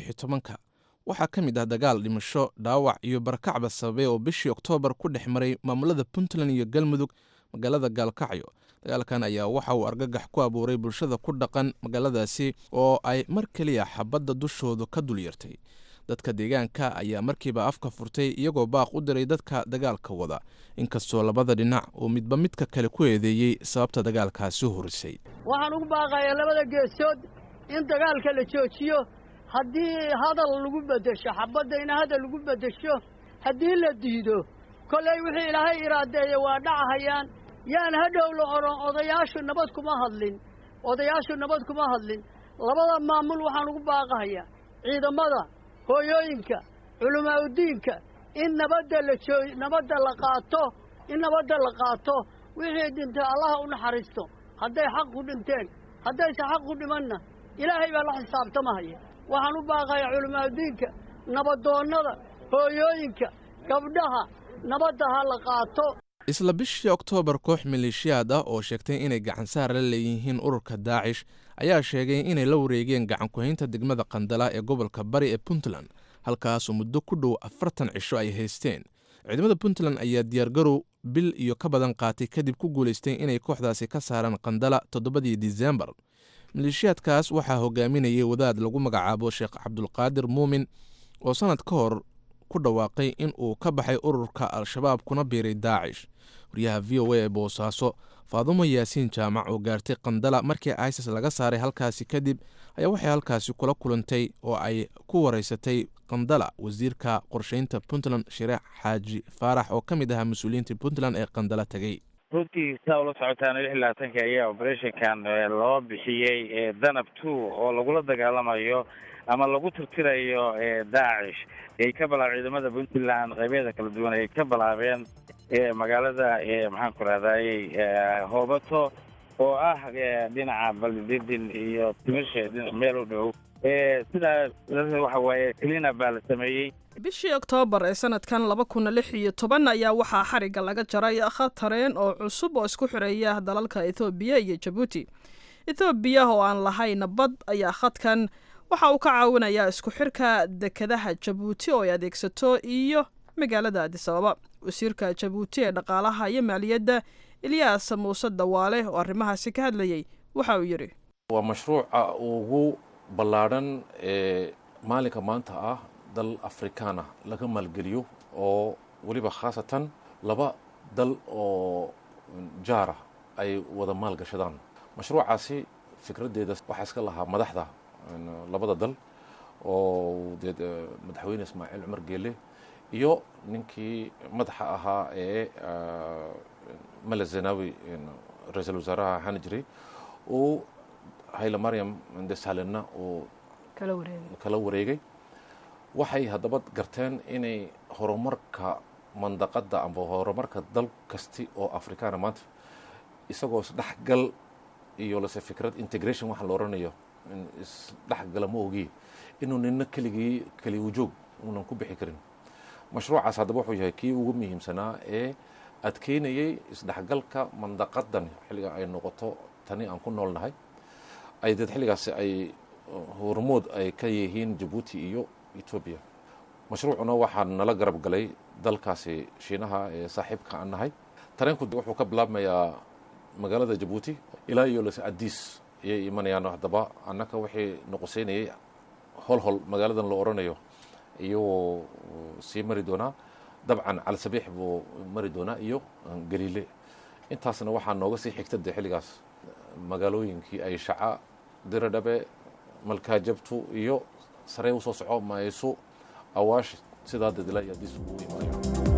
ka waxaa ka mid ah dagaal dhimasho dhaawac iyo barakacba sababay oo bishii oktoobar ku dhex maray maamulada puntland iyo galmudug magaalada gaalkacyo dagaalkan ayaa waxa uu argagax ku abuuray bulshada ku dhaqan magaaladaasi oo ay mar keliya xabadda dushoodu ka dul yartay dadka deegaanka ayaa markiiba afka furtay iyagoo baaq u diray dadka dagaalka wada inkastoo labada dhinac uu midba midka kale ku eedeeyey sababta dagaalkaasi horisay waxaan ugu baaqayaa labada geesood in dagaalka la joojiyo haddii hadal lagu beddesho xabadda in hadal lagu beddesho haddii la diido kollay wixii ilaahay iraadeeya waa dhacahayaan yaan hadhow la odhan odayaashu nabad kuma hadlin odayaashu nabad kuma hadlin labada maamul waxaan ugu baaqahayaa ciidamada hooyooyinka culimaaudiinka in nabadda la joo nabadda la qaato in nabadda la qaato wixii dhintay allaha u naxariisto hadday xaq ku dhinteen haddayse xaq ku dhimanna ilaahay baa la xisaabtamahaya waxaan u baaqayaa culimaaudiinka nabadoonnada hooyooyinka gabdhaha nabadda ha la qaato isla bishii oktoobar koox maleeshiyaad ah oo sheegtay inay gacansaar la leeyihiin ururka daacish ayaa sheegay inay la wareegeen gacankuhaynta degmada qandala ee gobolka bari ee puntland halkaasoo muddo ku dhow afartan cisho ay haysteen ciidamada puntland ayaa diyaargarow bil iyo ka badan qaatay kadib ku guulaystay inay kooxdaasi ka saaraan qandala toddobadii disembar maleeshiyaadkaas waxaa hogaaminayay wadaad lagu magacaabo sheekh cabdulqaadir muumin oo sannad ka hor ku dhawaaqay in uu ka baxay ururka al-shabaab kuna biiray daacish waryaha v o a ee boosaaso faadumo yaasiin jaamac oo gaartay qandala markii isis laga saaray halkaasi kadib ayaa waxay halkaasi kula kulantay oo ay ku wareysatay qandala wasiirka qorsheynta puntland shireex xaaji faarax oo ka mid ahaa mas-uuliyiinta puntland ee qandala tegey runtii saa ula socotaan lix iyo labaatanka ayaa operationkan loo bixiyey danab two oo lagula dagaalamayo ama lagu tirtirayo daacish ay ka bilaab ciidamada puntland qaybeeda kala duwan ay ka bilaabeen magaalada maxaan ku rahdaayey hoobato oo ah dhinaca baldidin iyo timisha meel u dhow sidaa waxa waaye clina baa la sameeyey bishii oktoobar ee sanadkan laba kun lix iyo toban ayaa waxaa xarigga laga jaray khatareen oo cusub oo isku xireeya dalalka ethoobiya iyo jabuuti ethoobiya oo aan lahayn bad ayaa khadkan waxa uu ka caawinayaa isku xirka dekedaha jabuuti oo ay adeegsato iyo magaalada adisababa wasiirka jabuuti ee dhaqaalaha iyo maaliyadda ilyaas muuse dawaale oo arrimahaasi ka hadlayey waxa uu yidhi waa mashruuca ugu ballaadhan ee maalinka maanta ah dal afrikaan ah laga maalgeliyo oo weliba khaasatan laba dal oo jaara ay wada maalgashadaan mashruucaasi fikraddeeda waxaa iska lahaa madaxda labada dal oo dee madaxweyne ismaaciil cumar geele iyo ninkii madaxa ahaa ee male zenawi ra-iisul wasaaraha ahaan jiray uu hayle maryam desalena uu kala wareegay waxay haddaba garteen inay horumarka mandaqadda amba horumarka dal kasti oo afrikaana maanta isagoo isdhexgal iyo lase fikrad integration waxa la odhanayo isdhexgala ma ogi inuu nina keligii keli wujoog uunan ku bixi karin mashruucaas haddaba wuxuu yahay kii ugu muhiimsanaa ee adkeynayay isdhexgalka mandaqadan xilliga ay noqoto tani aan ku noolnahay ay deed xilligaasi ay hormood ay ka yihiin jabuuti iyo etoobiya mashruucuna waxaa nala garab galay dalkaasi shiinaha ee saaxiibka aan nahay tareenku wuxuu ka bilaabmayaa magaalada jabuuti ilaa iyo lase adiis ayay imanayaan haddaba annaka wixii noqoseynayay hol hol magaaladan loo odhanayo iyagoo sii mari doonaa dabcan calsabiix buu mari doonaa iyo galiile intaasna waxaa nooga sii xigta dee xilligaas magaalooyinkii ay shaca diradhabe malkaajabtu iyo sarey usoo soco mayso awaash sidaa dadila iyo adiis ugu imanayo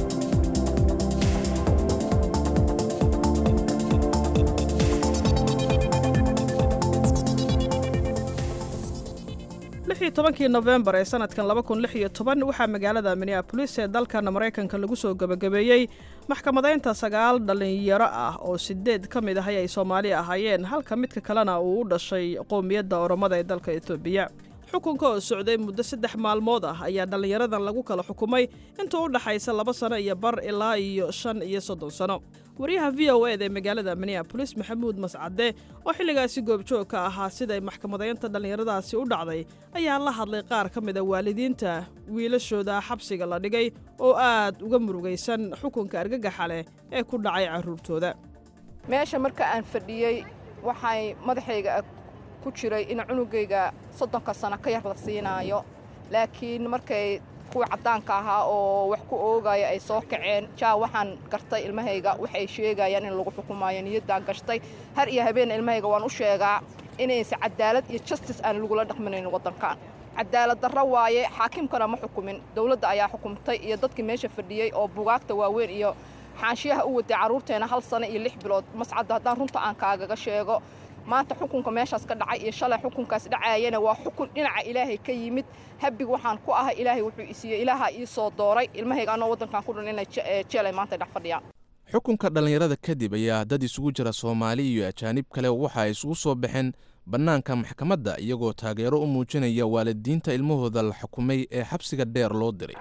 lixii tobankii nofembar ee sanadkan laba kun lix iyo toban waxaa magaalada minneabolis ee dalkan maraykanka lagu soo gebagabeeyey maxkamadaynta sagaal dhallinyaro ah oo sideed ka mid ahay ay soomaali ahaayeen halka midka kalena uu u dhashay qowmiyadda oromada ee dalka etoobiya xukunka oo socday muddo saddex maalmood ah ayaa dhallinyaradan lagu kala xukumay inta u dhaxaysa laba sano iyo bar ilaa iyo shan iyo soddon sano wariyaha v o eda ee magaalada minneabolis maxamuud mascade oo xilligaasi goobjoog ka ahaa siday maxkamadaynta dhallinyaradaasi u dhacday ayaa la hadlay qaar ka mida waalidiinta wiilashooda xabsiga la dhigay oo aad uga murugaysan xukunka argagaxa leh ee ku dhacay carruurtooda meesha marka aan fadhiyey waxay madaxayga ku jiray in cunugayga soddonka sano ka yar la siinaayo laakiin markay kuwa caddaanka ahaa oo wax ku oogaya ay soo kaceen jaa waxaan gartay ilmahayga waxay sheegayaan in lagu xukumaayo niyaddaan gashtay har iyo habeen ilmahayga waan u sheegaa inaysa cadaalad iyo justice aan lagula dhaqminayn waddankan cadaalad darro waaye xaakimkana ma xukumin dowladda ayaa xukumtay iyo dadkii meesha fadhiyey oo bugaagta waaweyn iyo xaanshiyaha u waday carruurteena hal sano iyo lix bilood mascadda haddaan runta aan kaagaga sheego maanta xukunka meeshaas ka dhacay iyo shalay xukunkaas dhacaayana waa xukun dhinaca ilaahay ka yimid habig waxaan ku ahay ilaahay wuxuu isiiyey ilaaha ii soo dooray ilmahayga anoo waddankan ku dhan inay jeelay maanta dhex fadhiyaan xukunka dhallinyarada kadib ayaa dad isugu jira soomaali iyo ajaanib kale waxa ay isugu soo baxeen bannaanka maxkamadda iyagoo taageero u muujinaya waalidiinta ilmahooda la xukumay ee xabsiga dheer loo diray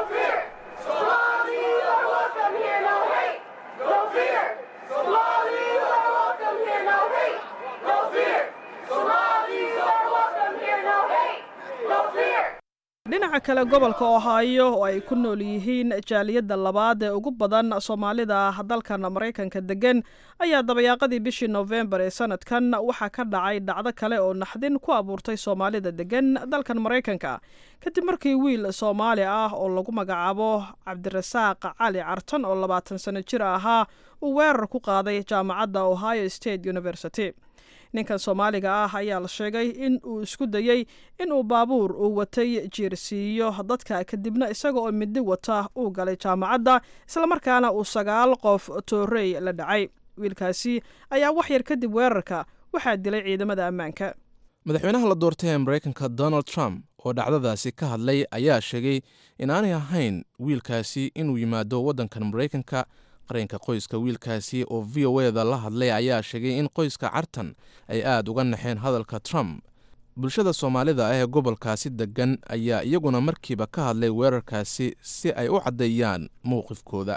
dhinaca kale gobolka ohaayo oo ay ku nool yihiin jaaliyadda labaad ee ugu badan soomaalida dalkan maraykanka deggan ayaa dabayaaqadii bishii noofembar ee sanadkan waxaa ka dhacay dhacdo kale oo naxdin ku abuurtay soomaalida deggan dalkan maraykanka kadib markii wiil soomaali ah oo lagu magacaabo cabdirasaaq cali cartan oo labaatan sano jir ahaa uu weerar ku qaaday jaamacadda ohio state university ninkan soomaaliga ah ayaa la sheegay in uu isku dayey inuu baabuur uu watay jiirsiiyo dadka kadibna isaga oo midi wata uu galay jaamacadda islamarkaana uu sagaal qof toorey la dhacay wiilkaasi ayaa wax yar kadib weerarka waxaa dilay ciidamada ammaanka madaxweynaha la doortay ee maraykanka donald trump oo dhacdadaasi ka hadlay ayaa sheegay inaanay ahayn wiilkaasi inuu yimaado waddankan maraykanka qareenka qoyska wiilkaasi oo v o eda la hadlay ayaa sheegay in qoyska cartan ay aada uga naxeen hadalka trump bulshada soomaalida ah ee gobolkaasi deggan ayaa iyaguna markiiba ka hadlay weerarkaasi si ay u caddeeyaan mowqifkooda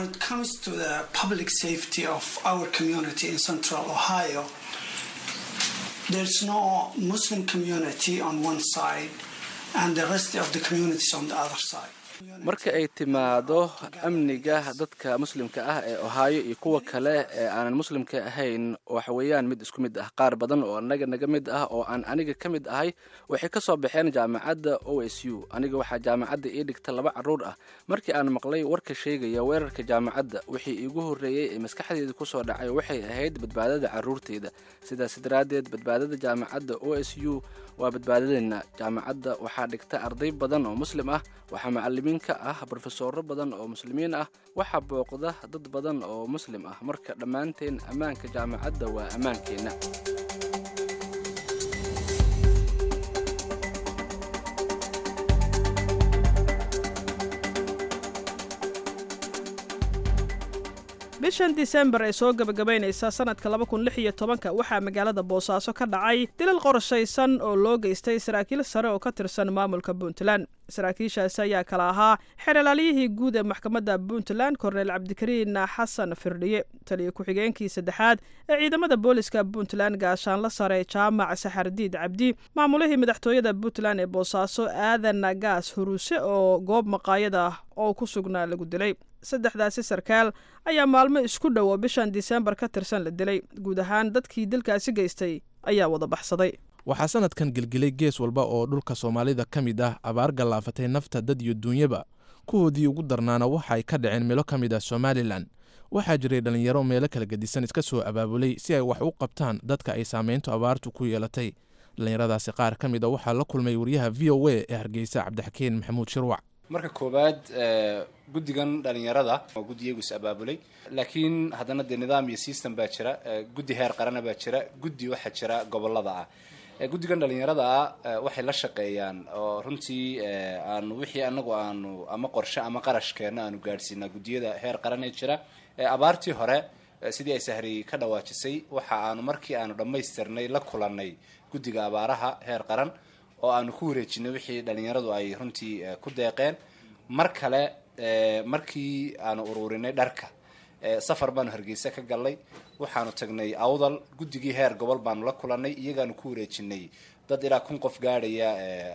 marka ay timaado amniga dadka muslimka ah ee ohaayo iyo kuwa kale ee aanan muslimka ahayn waxa weeyaan mid isku mid ah qaar badan oo anaga naga mid ah oo aan aniga ka mid ahay waxay ka soo baxeen jaamacadda o s u aniga waxaa jaamacadda ii dhigta laba carruur ah markii aan maqlay warka sheegaya weerarka jaamacadda wixii iigu horreeyey ee maskaxdeeda kusoo dhacay waxay ahayd badbaadada carruurteyda sidaas daraaddeed badbaadada jaamacadda o s u waa badbaadadeenna jaamacadda waxaa dhigta arday badan oo muslim ah waxaa macalimiin ka ah brofesoro badan oo muslimiin ah waxaa booqda dad badan oo muslim ah marka dhammaanteen ammaanka jaamacadda waa ammaankeenna bishan disembar ee soo gebagabaynaysa sanadka laba kun lix iyo tobanka waxaa magaalada boosaaso ka dhacay dilal qorshaysan oo loo geystay saraakiil sare oo ka tirsan maamulka puntland saraakiishaasi ayaa kala ahaa xeeralaaliyihii guud ee maxkamadda puntland korneyl cabdikariin xasan firdhiye taliyo ku-xigeenkii saddexaad ee ciidamada booliska puntland gaashaanla sare jaamac saxardiid cabdi maamulihii madaxtooyada puntland ee boosaaso aadan gaas huruuse oo goob maqaayada oo ku sugnaa lagu dilay saddexdaasi sarkaal ayaa maalmo isku dhow oo bishan disembar ka tirsan la dilay guud ahaan dadkii dilkaasi geystay ayaa wada baxsaday waxaa sanadkan gelgelay gees walba oo dhulka soomaalida ka mid ah abaar gallaafatay nafta dad iyo duunyaba kuwoodii ugu darnaana waxa ay ka dhaceen meelo ka mid ah somalilan waxaa jiray dhallinyaro meelo kala gedisan iska soo abaabulay si ay wax u qabtaan dadka ay saameyntu abaartu ku yeelatay dhallinyaradaasi qaar ka mid a waxaa la kulmay wariyaha v o a ee hargeysa cabdixakiin maxamuud shirwac marka koowaad guddigan dhalinyarada waa guddi iyagu is abaabulay laakiin haddana dee nidaam iyo system baa jira guddi heer qarana baa jira guddi waxaa jira gobolada ah guddigan dhalinyarada ah waxay la shaqeeyaan oo runtii aanu wixii anagu aanu ama qorshe ama qarashkeena aanu gaadhsiinaa guddiyada heer qaran ee jira abaartii hore sidii ay sahri ka dhawaajisay waxa aanu markii aanu dhammaystirnay la kulannay guddiga abaaraha heer qaran oo aanu ku wareejinay wixii dhalinyaradu ay runtii ku deeqeen mar kale markii aanu ururinay dharka safar baanu hargeysa ka galnay waxaanu tagnay awdal guddigii heer gobol baanu la kulannay iyagaanu ku wareejinay dad ilaa kun qof gaadhaya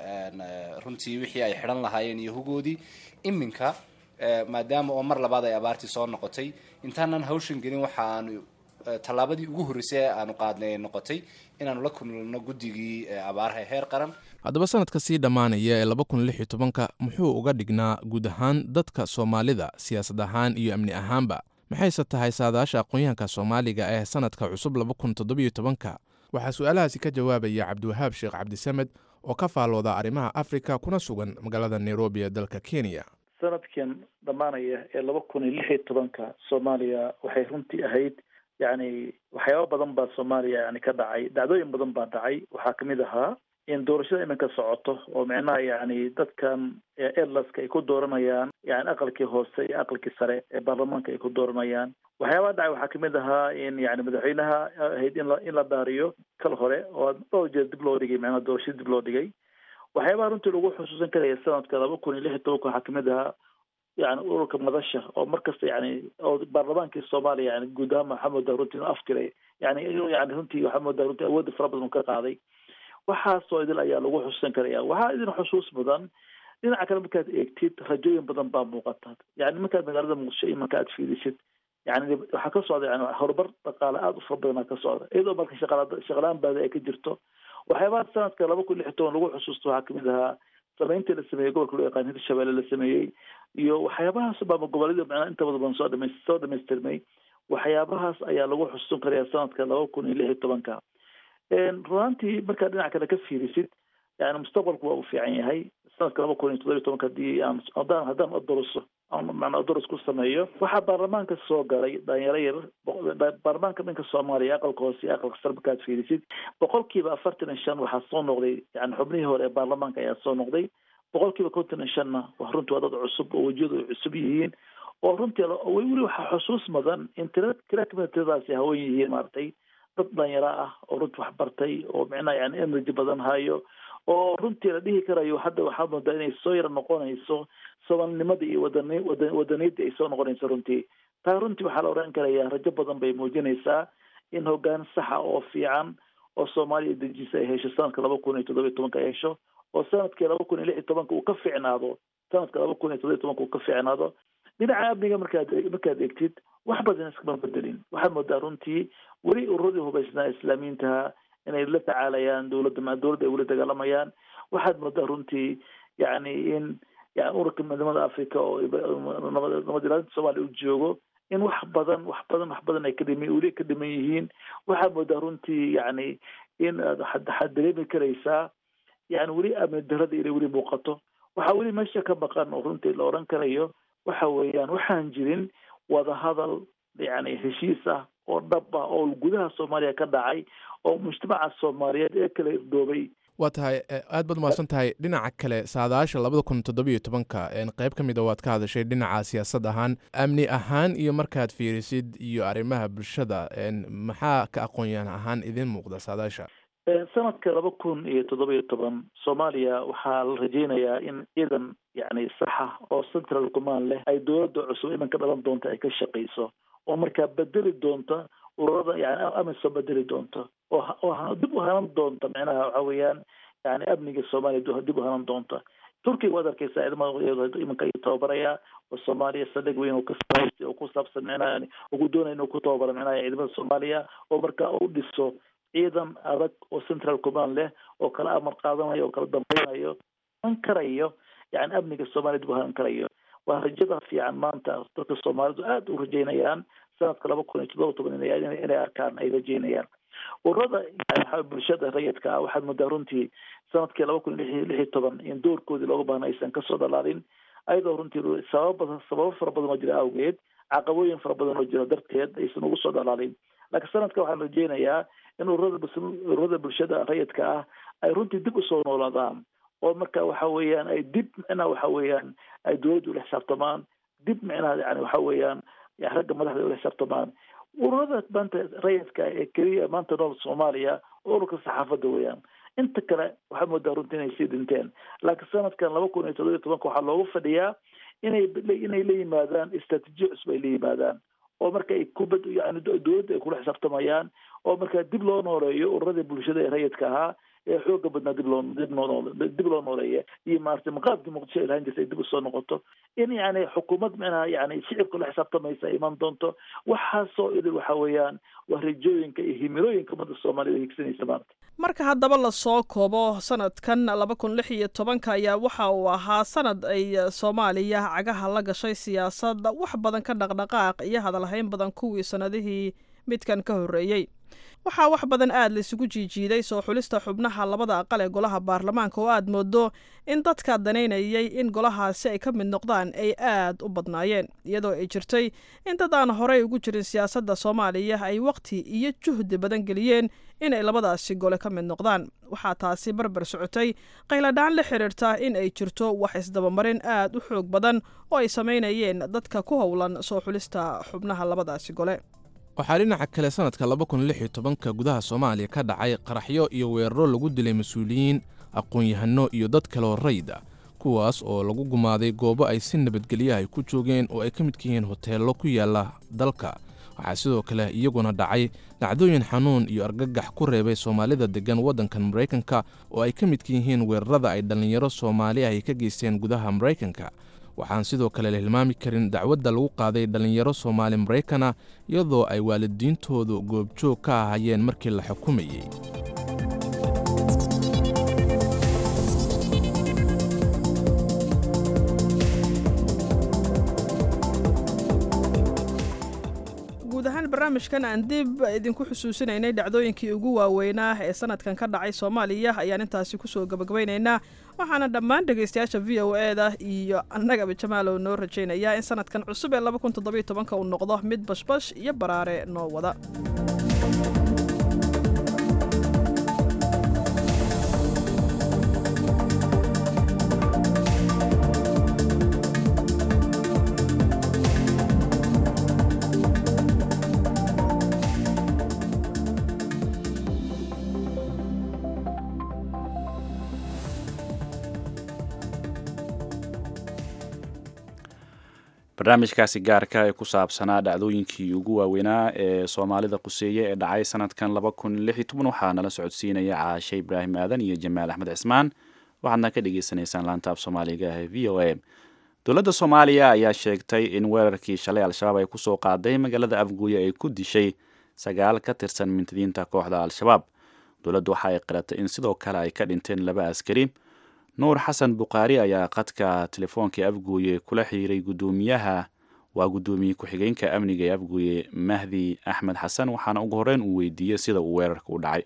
runtii wixii ay xidhan lahaayeen iyo hugoodii iminka maadaama oo mar labaad ay abaartii soo noqotay intaanan hawshan gelin waxaanu tallaabadii ugu horreysay ee aanu qaadnay ay noqotay inaanu la kulno guddigii abaaraha heer qaran haddaba sanadka sii dhammaanaya ee laba kun lix iyo tobanka muxuu uga dhignaa guud ahaan dadka soomaalida siyaasad ahaan iyo amni ahaanba maxayse tahay saadaasha aqoon-yahanka soomaaliga ee sanadka cusub laba kun toddobiyo tobanka waxaa su-aalahaasi ka jawaabaya cabdiwahaab sheekh cabdisamed oo ka faallooda arrimaha afrika kuna sugan magaalada nairobi ee dalka kenya sanadkan dhammaanaya ee laba kun iyo lix iyo tobanka soomaaliya waxay runtii ahayd yacni waxyaaba badan baa soomaaliya yani ka dhacay dhacdooyin badan baa dhacay waxaa kamid ahaa in doorashada iminka socoto oo micnaha yani dadkan erlaska ay ku dooranayaan yani aqalkii hoose iyo aqalkii sare ee baarlamaanka ay ku dooranayaan waxyaabaha dhacay waxaa kamid ahaa in yani madaxweynaha ahayd in la in la dhaariyo kal hore oo dhowr jeer dib loo dhigay micnaha doorashada dib loo dhigay waxyaabaha runtii lagu xusuusan karaya sanadka laba kun iyo lix iyo tobanka waxaa kamid ahaa yani ururka madasha oo markasta yani oo baarlamaankii soomaaliya yani guud ahaan waxaa moodaa runtii inuu afkiray yani inuu yani runtii waxaa moodaa runtii awoodda fara badan uu ka qaaday waxaasoo idil ayaa lagu xusuusan karaya waxaa idin xusuus mudan dhinaca kale markaad eegtid rajooyin badan baa muuqata yani markaad magaalada muqdisho iyo marka aad fiirisid yani waxaa ka socda yani horumar dhaqaale aada u fara badanaa ka socda iyadoo marka shaqala shaqalaan baada ay ka jirto waxyaabaha sanadka laba kun lix iyo toban lagu xusuusto waxaa kamid ahaa samayntii la sameeyey gobolka loo yaqaan hirshabelle la sameeyey iyo waxyaabahaas baaba goboleeda macnaa inta badan badan soo dhamays soo dhamaystirmay waxyaabahaas ayaa lagu xusuusan karaya sanadka laba kun iyo lix iyo tobanka runaantii markaad dhinaca kale ka fiirisid yani mustaqbalku waa u fiican yahay sanadka laba kun iyo toddoba iyo tobanka hadii aan haddaan haddaan odoroso macnaa odoros ku sameeyo waxaa baarlamaanka soo galay dhalinyaro yar baarlamaanka dhanka soomaaliya aqalka hoose iyo aqalka sare markaad fiirisid boqolkiiba afartan iyo shan waxaa soo noqday yani xubnihii hore ee baarlamaanka ayaa soo noqday boqolkiiba konton iyo shanna wa runtii waa dad cusub oo wejiyadu ay cusub yihiin oo runtii weli waxaa xusuus mudan in tira tira kamida tiradaasi hawan yihiin maaragtay dad dhalinyaro ah oo runtii wax bartay oo micnaha yani energy badan hayo oo runtii la dhihi karayo hadda waxaa moodaa inay soo yara noqonayso soomaalinimada iyo wadani wada wadaniyadii ay soo noqonayso runtii taa runtii waxaa la odhan karaya rajo badan bay muujinaysaa in hoggaan saxa oo fiican oo soomaaliya dejisa ay hesho sanadka laba kun iyo toddoba iyo tobanka ay hesho oo sanadkii laba kun iyo lix iyo tobanka uu ka fiicnaado sanadka laba kun iyo toddoba iyo tobanka uu ka fiicnaado dhinaca amniga markaad markaad eegtid wax badan iskama bedelin waxaad moodaa runtii weli ururadii hubaysnaa islaamiyiintaha inay la tacaalayaan dowladda dowladda ay weli dagaalamayaan waxaad moodaa runtii yani in yani ururka midnimada africa oo nabad ilaalinta soomaaliya uu joogo in wax badan wax badan wax badan ay kadhima weli ka dhiman yihiin waxaad moodaa runtii yani in waxaad dareemi karaysaa yani weli amni darada inay weli muuqato waxaa weli meesha ka maqan oo runtii la odhan karayo waxa weeyaan waxaan jirin wadahadal yani heshiis ah oo dhab ah oo gudaha soomaaliya ka dhacay oo mujtamaca soomaaliyeed ee kala irdoobay waa tahay aad baad umahadsan tahay dhinaca kale saadaasha labada kun toddobiyo tobanka qeyb ka mid a waad ka hadashay dhinaca siyaasad ahaan amni ahaan iyo markaad fiirisid iyo arrimaha bulshada maxaa ka aqoonyahan ahaan idin muuqda saadaasha sanadka laba kun iyo toddoba iyo toban soomaaliya waxaa la rajeynayaa in ciidan yani saxa oo central command leh ay dowladda cusub iminka dhalan doonta ay ka shaqeyso oo markaa bedeli doonta ururada yani amisom bedeli doonta oo oo dib u hanan doonta micnaha waxa weeyaan yani amniga soomaaliya dib u hanan doonta turkiga waad arkeysaa ciidamada iminka ayuu tababarayaa oo soomaaliya saldhig weyn oo kasahaystay oo ku saabsan micnaha yani ugu doonaya inuu ku tababaro micnaha ciidamada soomaaliya oo markaa u dhiso ciidan adag oo central command leh oo kala amar qaadanayo oo kala dambeynayo han karayo yani amniga soomaaliya dib u hanan karayo waa rajada fiican maanta dadka soomaalidu aada u rajeynayaan sanadka laba kun iyo toddoba toban inay arkaan ay rajeynayaan ururada yani bulshada rayidka ah waxaad moodaa runtii sanadkii laba kun iyo lix iyo toban in doorkoodii looga baahna aysan kasoo dhalaalin ayadoo runtii sababa sababo fara badan oo jira awgeed caqabooyin fara badan oo jira darteed aysan ugu soo dhalaalin laakiin sanadka waxaan rajeynayaa in ururada ururada bulshada rayidka ah ay runtii dib usoo noolaadaan oo marka waxa weeyaan ay dib micnaha waxa weeyaan ay dowladda ula xisaabtamaan dib micnaha yani waxa weeyaan ragga madaxda ula xisaabtamaan ururada maanta rayidka ee keliya maanta nool soomaaliya ururka saxaafadda weeyaan inta kale waxaa moodaa runtii inay sii dhinteen laakiin sanadkan laba kun iyo toddoba iyo tobanka waxaa loogu fadhiyaa inay inay la yimaadaan istraatiijiya cusub ay la yimaadaan oo marka ay kubad yani dowladda ay kula xisaabtamayaan oo marka dib loo nooleeyo ururadii bulshada ee rayidka ahaa ee xooga badnaa dib loo dib noo dib loo nooleeya iyo maaragtay maqaabkii muqdisho ay lahaan jirtay dib usoo noqoto in yani xukuumad micnaha yani shicibka la xisaabtamaysa ay iman doonto waxaasoo idil waxa weeyaan waa rajooyinka iyo himirooyinka ummadda soomaaliyad ay higsanaysa maanta marka haddaba lasoo koobo sanadkan laba kun lix iyo tobanka ayaa waxa uu ahaa sanad ay soomaaliya cagaha la gashay siyaasad wax badan ka dhaqdhaqaaq iyo hadalhayn badan kuwii sanadihii midkan ka horreeyey waxaa wax badan aad laisugu jiijiiday soo xulista xubnaha labada aqal ee golaha baarlamaanka oo aad moodo in dadka danaynayay in golahaasi ay ka mid noqdaan ay aad u badnaayeen iyadoo ay jirtay in dad aan horey ugu jirin siyaasadda soomaaliya ay waqti iyo juhdi badan geliyeen inay labadaasi gole ka mid noqdaan waxaa taasi barbar socotay qayladhaan la xiriirta in ay jirto wax isdabamarin aad u xoog badan oo ay samaynayeen dadka ku howlan soo xulista xubnaha labadaasi gole waxaa dhinaca kale sanadka laba kun lix iyo tobanka gudaha soomaaliya ka dhacay qaraxyo iyo weeraro lagu dilay mas-uuliyiin aqoon-yahano iyo dad kaloo rayid ah kuwaas oo lagu gumaaday goobo ay si nabadgelyaha ay ku joogeen oo ay ka midka yihiin hoteello ku yaala dalka waxaa sidoo kale iyaguna dhacay dhacdooyin xanuun iyo argagax ku reebay soomaalida deggan waddankan maraykanka oo ay ka midka yihiin weerarada ay dhallinyaro soomaali ah ay ka geysteen gudaha maraykanka waxaan sidoo kale la hilmaami karin dacwadda lagu qaaday dhallinyaro soomaali maraykana iyadoo ay waalidiintoodu goobjoog ka ahayeen markii la xukumayey guud ahaan barnaamijkan aan dib idinku xusuusinaynay dhacdooyinkii ugu waaweynaa ee sanadkan ka dhacay soomaaliya ayaan intaasi kusoo gabagabaynaynaa waxaana dhammaan dhegaystayaasha v o e da iyo annagaba jamaalow noo rajaynayaa in sanadkan cusub ee laba kun toddobiyo tobanka uu noqdo mid bashbash iyo baraare noo wada barnaamijkaasi gaarka ee ku saabsanaa dhacdooyinkii ugu waaweynaa ee soomaalida quseeye ee dhacay sanadkan laba kun lix iyo toban waxaa nala socodsiinaya caashe ibraahim aadan iyo jamaal axmed cismaan waxaadna ka dhagaysanaysaan laantaab soomaaliga ee v o a dowladda soomaaliya ayaa sheegtay in weerarkii shalay al-shabaab ay kusoo qaaday magaalada afguuye ay ku dishay sagaal ka tirsan mintidiinta kooxda al-shabaab dowladdu waxa ay qiratay in sidoo kale ay ka dhinteen laba askari nuur xasan bukhaari ayaa qadka telefoonkai afguuye kula xiriiray guddoomiyaha waa guddoomiye ku-xigeenka amniga ee afguuye mahdi axmed xasan waxaana ugu horreyn uu weydiiyey sida uu weerarka u dhacay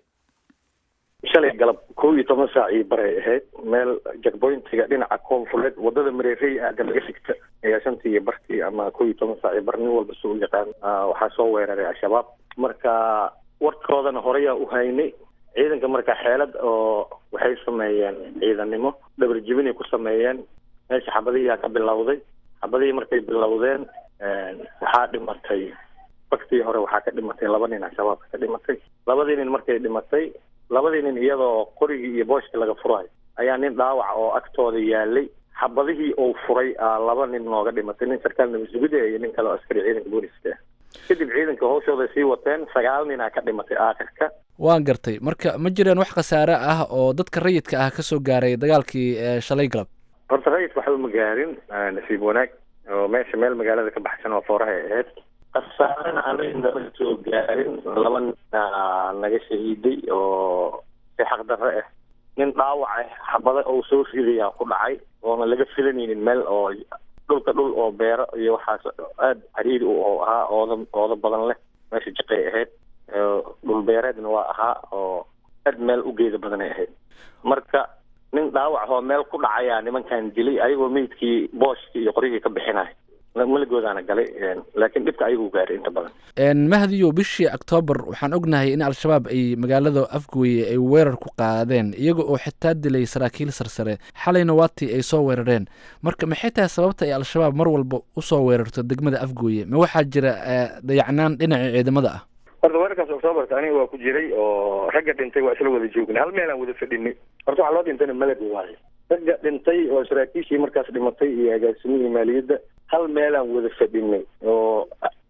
shalay galab kow iyo toban saac io baray ahayd meel jakboyntiga dhinaca koonfureed wadada mareerey aada laga sigta ayaa shantii iyo barkii ama kow iyo toban saac iyo bar nin walba si u yaqaan waxaa soo weeraray al-shabaab marka warkoodana horeyaa u haynay ciidanka marka xeelad oo waxay sameeyeen ciidannimo dhabar jibinay ku sameeyeen meesha xabadihiyaa ka bilowday xabadihii markay bilowdeen waxaa dhimatay baktii hore waxaa ka dhimatay laba nin al-shabaabka ka dhimatay labadii nin markay dhimatay labadii nin iyadoo qorigii iyo booshkii laga furayo ayaa nin dhaawac oo agtooda yaalay xabadihii uu furay laba nin nooga dhimatay nin sarkaal nabasugida iyo nin kale oo askari ciidanka booliska ah kadib ciidanka hawshooda sii wateen sagaal ninaa ka dhimatay aakhirka waan gartay marka ma jireen wax khasaare ah oo dadka rayidka ah kasoo gaaray dagaalkii shalay galab horta rayidka waxba ma gaarin nasiib wanaag oo meesha meel magaalada ka baxsan oo foorahay ahayd khasaarena anaga nama soo gaarin laba nina naga shahiiday oo si xaqdarre ah nin dhaawac ah xabada oo soo ridayaa ku dhacay oona laga filanaynin meel oo dhulka dhul oo beero iyo waxaas aada cariiri u oo ahaa ooda ooda badan leh meesha jaqay ahayd dhul beereedna waa ahaa oo aad meel u geeda badanay ahayd marka nin dhaawac oo meel ku dhacayaa nimankan dilay ayagoo meydkii booshkii iyo qoryihii ka bixinay malagoodaana galay laakiin dhibka ayaguu gaaray inta badan mahdiyo bishii octoobar waxaan ognahay in al-shabaab ay magaalada afgooye ay weerar ku qaadeen iyaga oo xitaa dilay saraakiil sarsare xalayna waatii ay soo weerareen marka maxay tahay sababta ay al-shabaab mar walba usoo weerarto degmada afgooye ma waxaa jira dayacnaan dhinaca ciidamada ah horta weerarkaas octoobarka aniga waa ku jiray oo ragga dhintay waa isla wada joognay hal meel aan wada fadhinay horta waxaa loo dhintayna malad waaye ragga dhintay oo saraakiishii markaas dhimatay iyo agaasimihii maaliyadda hal meelaan wada fadhinay oo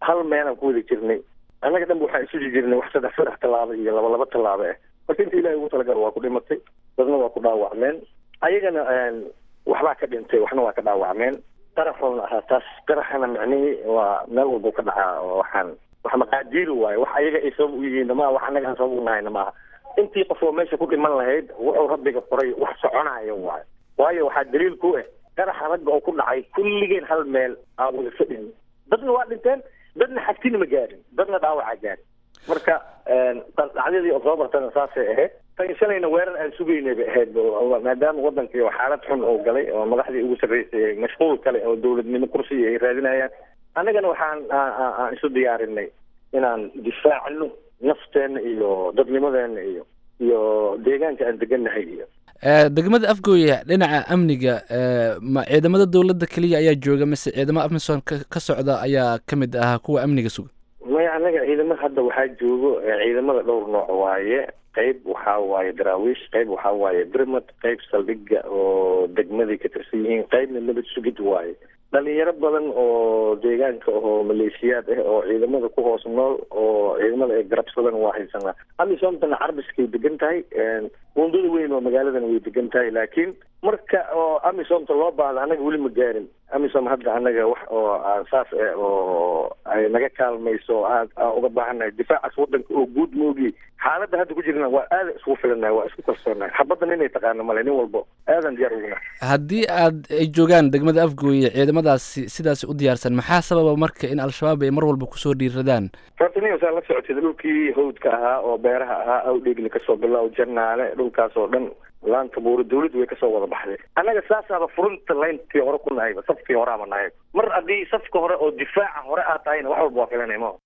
hal meelaan ku wada jirnay annaga dhanba waxaan isuji jirnay wax saddex saddex tallaabo iyo laba laba tallaabo ah marka inta ilahay ugu talagalo waa ku dhimatay dadna waa ku dhaawacmeen ayagana waxbaa ka dhintay waxna waa ka dhaawacmeen qaraxoona ahaa taas qaraxana micnihii waa meel walbuu ka dhacaa oo waxaan wax maqaadiiri waayo wax ayaga ay sabab u yihiin maaha wax annaga aan sabab u nahayna maaha intii qof oo meesha ku dhiman lahayd wuxuu rabbiga qoray wax soconaya waayo waayo waxaa daliil ku ah qaraxa ragga oo ku dhacay kulligeen hal meel aan wada fadhin dadna waa dhinteen dadna xagtina ma gaarin dadna dhaawacaa gaarin marka dhacdadii octoobartana saasay ahayd tan shalayna weerar aan sugaynay bay ahayd maadaama wadankii oo xaalad xun oo galay oo madaxdii ugu sarreysay mashquul kale oo dowladnimo kursiga ay raadinayaan annagana waxaan aan isu diyaarinay inaan difaacno nafteena iyo dadnimadeena iyo iyo deegaanka aan degannahay iyo degmada afgooya dhinaca amniga ma ciidamada dowladda keliya ayaa jooga mise ciidamo amisom ka socda ayaa ka mid ahaa kuwa amniga suga maya annaga ciidamada hadda waxaa joogo ciidamada dhowr nooc waaye qayb waxaa waaye daraawiish qayb waxaa waaye birmad qayb saldhiga oo degmaday ka tirsan yihiin qaybna nabad sugid waaye dhalinyaro badan oo deegaanka oo maleeshiyaad ah oo ciidamada ku hoos nool oo ciidamada ay garabsadan waa haysanaa amisomtana carbiskay degan tahay wundada weyn oo magaaladana way degan tahay laakiin marka oo amisomta loo baahda annaga weli ma gaarin amisom hadda annaga wax oo aan saas eh oo ay naga kaalmayso aan aan uga baahannahay difaacaas wadanka oo guud moogi xaaladda hadda ku jirna waa aada isku filanahay waa isku kalsoonahay xabaddan inay taqaano male nin walbo aadan diyaar uguna haddii aad ay joogaan degmada afgooye ciidamadaasi sidaas u diyaarsan maxaa sababa marka in al-shabaab ay mar walba kusoo dhiiradaan fartiniyo saa la socotid dhulkii hawdka ahaa oo beeraha ahaa awdheegli kasoo bilow jannaale dhulkaas oo dhan laanta buuro dawladdu way kasoo wada baxday annaga saasaaba furunta layntii hore ku nahayba safkii hore ama nahay mar haddii safka hore oo difaaca hore aad tahayna wax walba waa filanay ma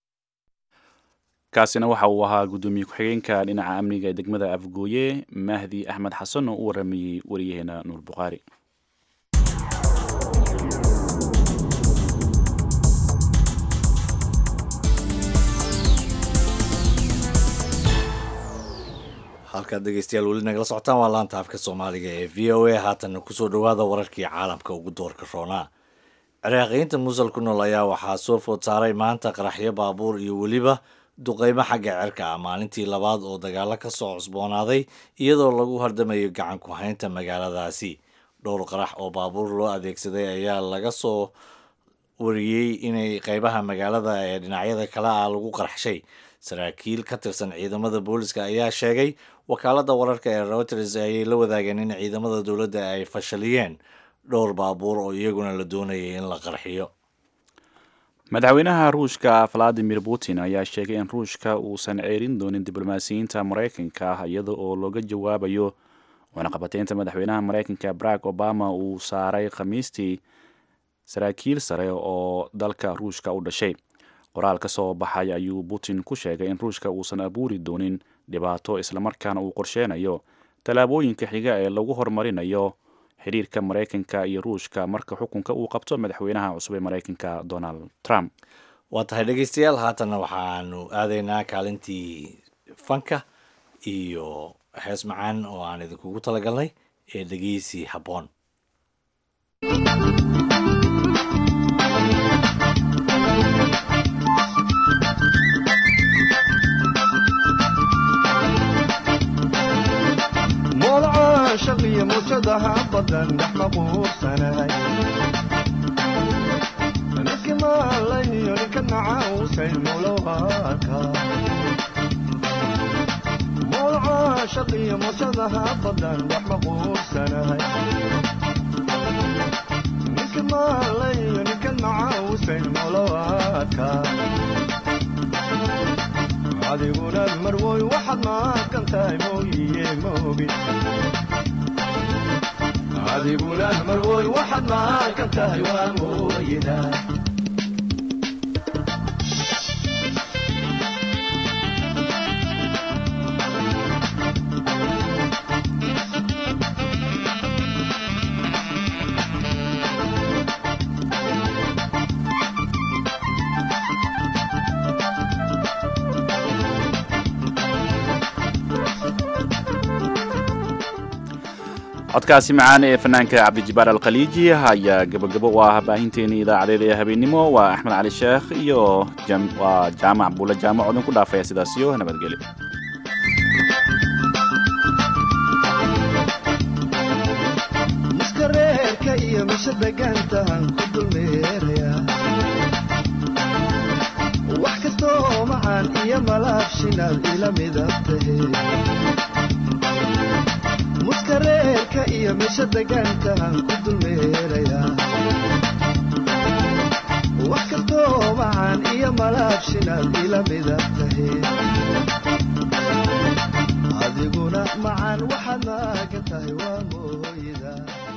kaasina waxa uu ahaa guddoomiye ku-xigeenka dhinaca amniga ee degmada afgooye mahdi axmed xasan oo u waramayey wariyaheena nuur bukhaari halkaad dhegeystayaal weli nagala socotaan waa laanta afka soomaaliga ee v o a haatanna kusoo dhowaada wararkii caalamka ugu doorka roonaa ciraaqiyiinta muusal ku nool ayaa waxaa soo food saaray maanta qaraxyo baabuur iyo weliba duqeymo xagga cirka ah maalintii labaad oo dagaalo ka soo cusboonaaday iyadoo lagu hardamayo gacan ku haynta magaaladaasi dhowr qarax oo baabuur loo adeegsaday ayaa laga soo wariyey inay qeybaha magaalada ee dhinacyada kale ah lagu qarxshay saraakiil ka tirsan ciidamada booliska ayaa sheegay wakaaladda wararka ee reuters ayay la wadaageen in ciidamada dowladda ay fashaliyeen dhowr baabuur oo iyaguna la doonayay in la qarxiyo madaxweynaha ruushka valadimir putin ayaa sheegay in ruushka uusan ceerin doonin diblomaasiyiinta maraykanka ah iyada oo looga jawaabayo wanaqabateynta madaxweynaha maraykanka barack obama uu saaray khamiistii saraakiil sare oo dalka ruushka u dhashay qoraal ka soo baxay ayuu putin ku sheegay in ruushka uusan abuuri doonin dhibaato islamarkaana uu qorsheynayo tallaabooyinka xiga ee lagu horumarinayo xiriirka maraykanka iyo ruushka marka xukunka uu qabto madaxweynaha cusub ee maraykanka donald trump waa tahay dhegeystayaal haatanna waxaanu aadaynaa kaalintii fanka iyo hees macaan oo aan idinkugu talagalnay ee dhegeysi habboon shaqiyo muusadaha badan dhex maquursanahay niski maalayo ninka nacausay mulowaka mowlaca shaqiyo muusadaha badan dhex maquursanahay niski maalayo ninka nacausay mulowaka adiguna marwoy waxaad maaqan tahay mooyiye moogi adiguna marwoy waxaad maaqan tahay waa mooyida codkaasi macaan ee fanaanka cabdijibaar alkhaliiji ayaa gabagabo u ah baahinteeni idaacadeeda ee habeennimo waa axmed cali sheekh iyo waa jaamac buule jaamac odin ku dhaafaya sidaasiyo nabadgelyo muskareerka iyo misha degaantahan ku dulmeeraya wax kastoo macaan iyo malaabshinaad ila midab tahe muskareerka iyo misha degaantahan ku dulmeeraya wax kastoo macaan iyo malaabshinaad ila midab tahe adiguna macaan waxaad maagan tahay waa mooyda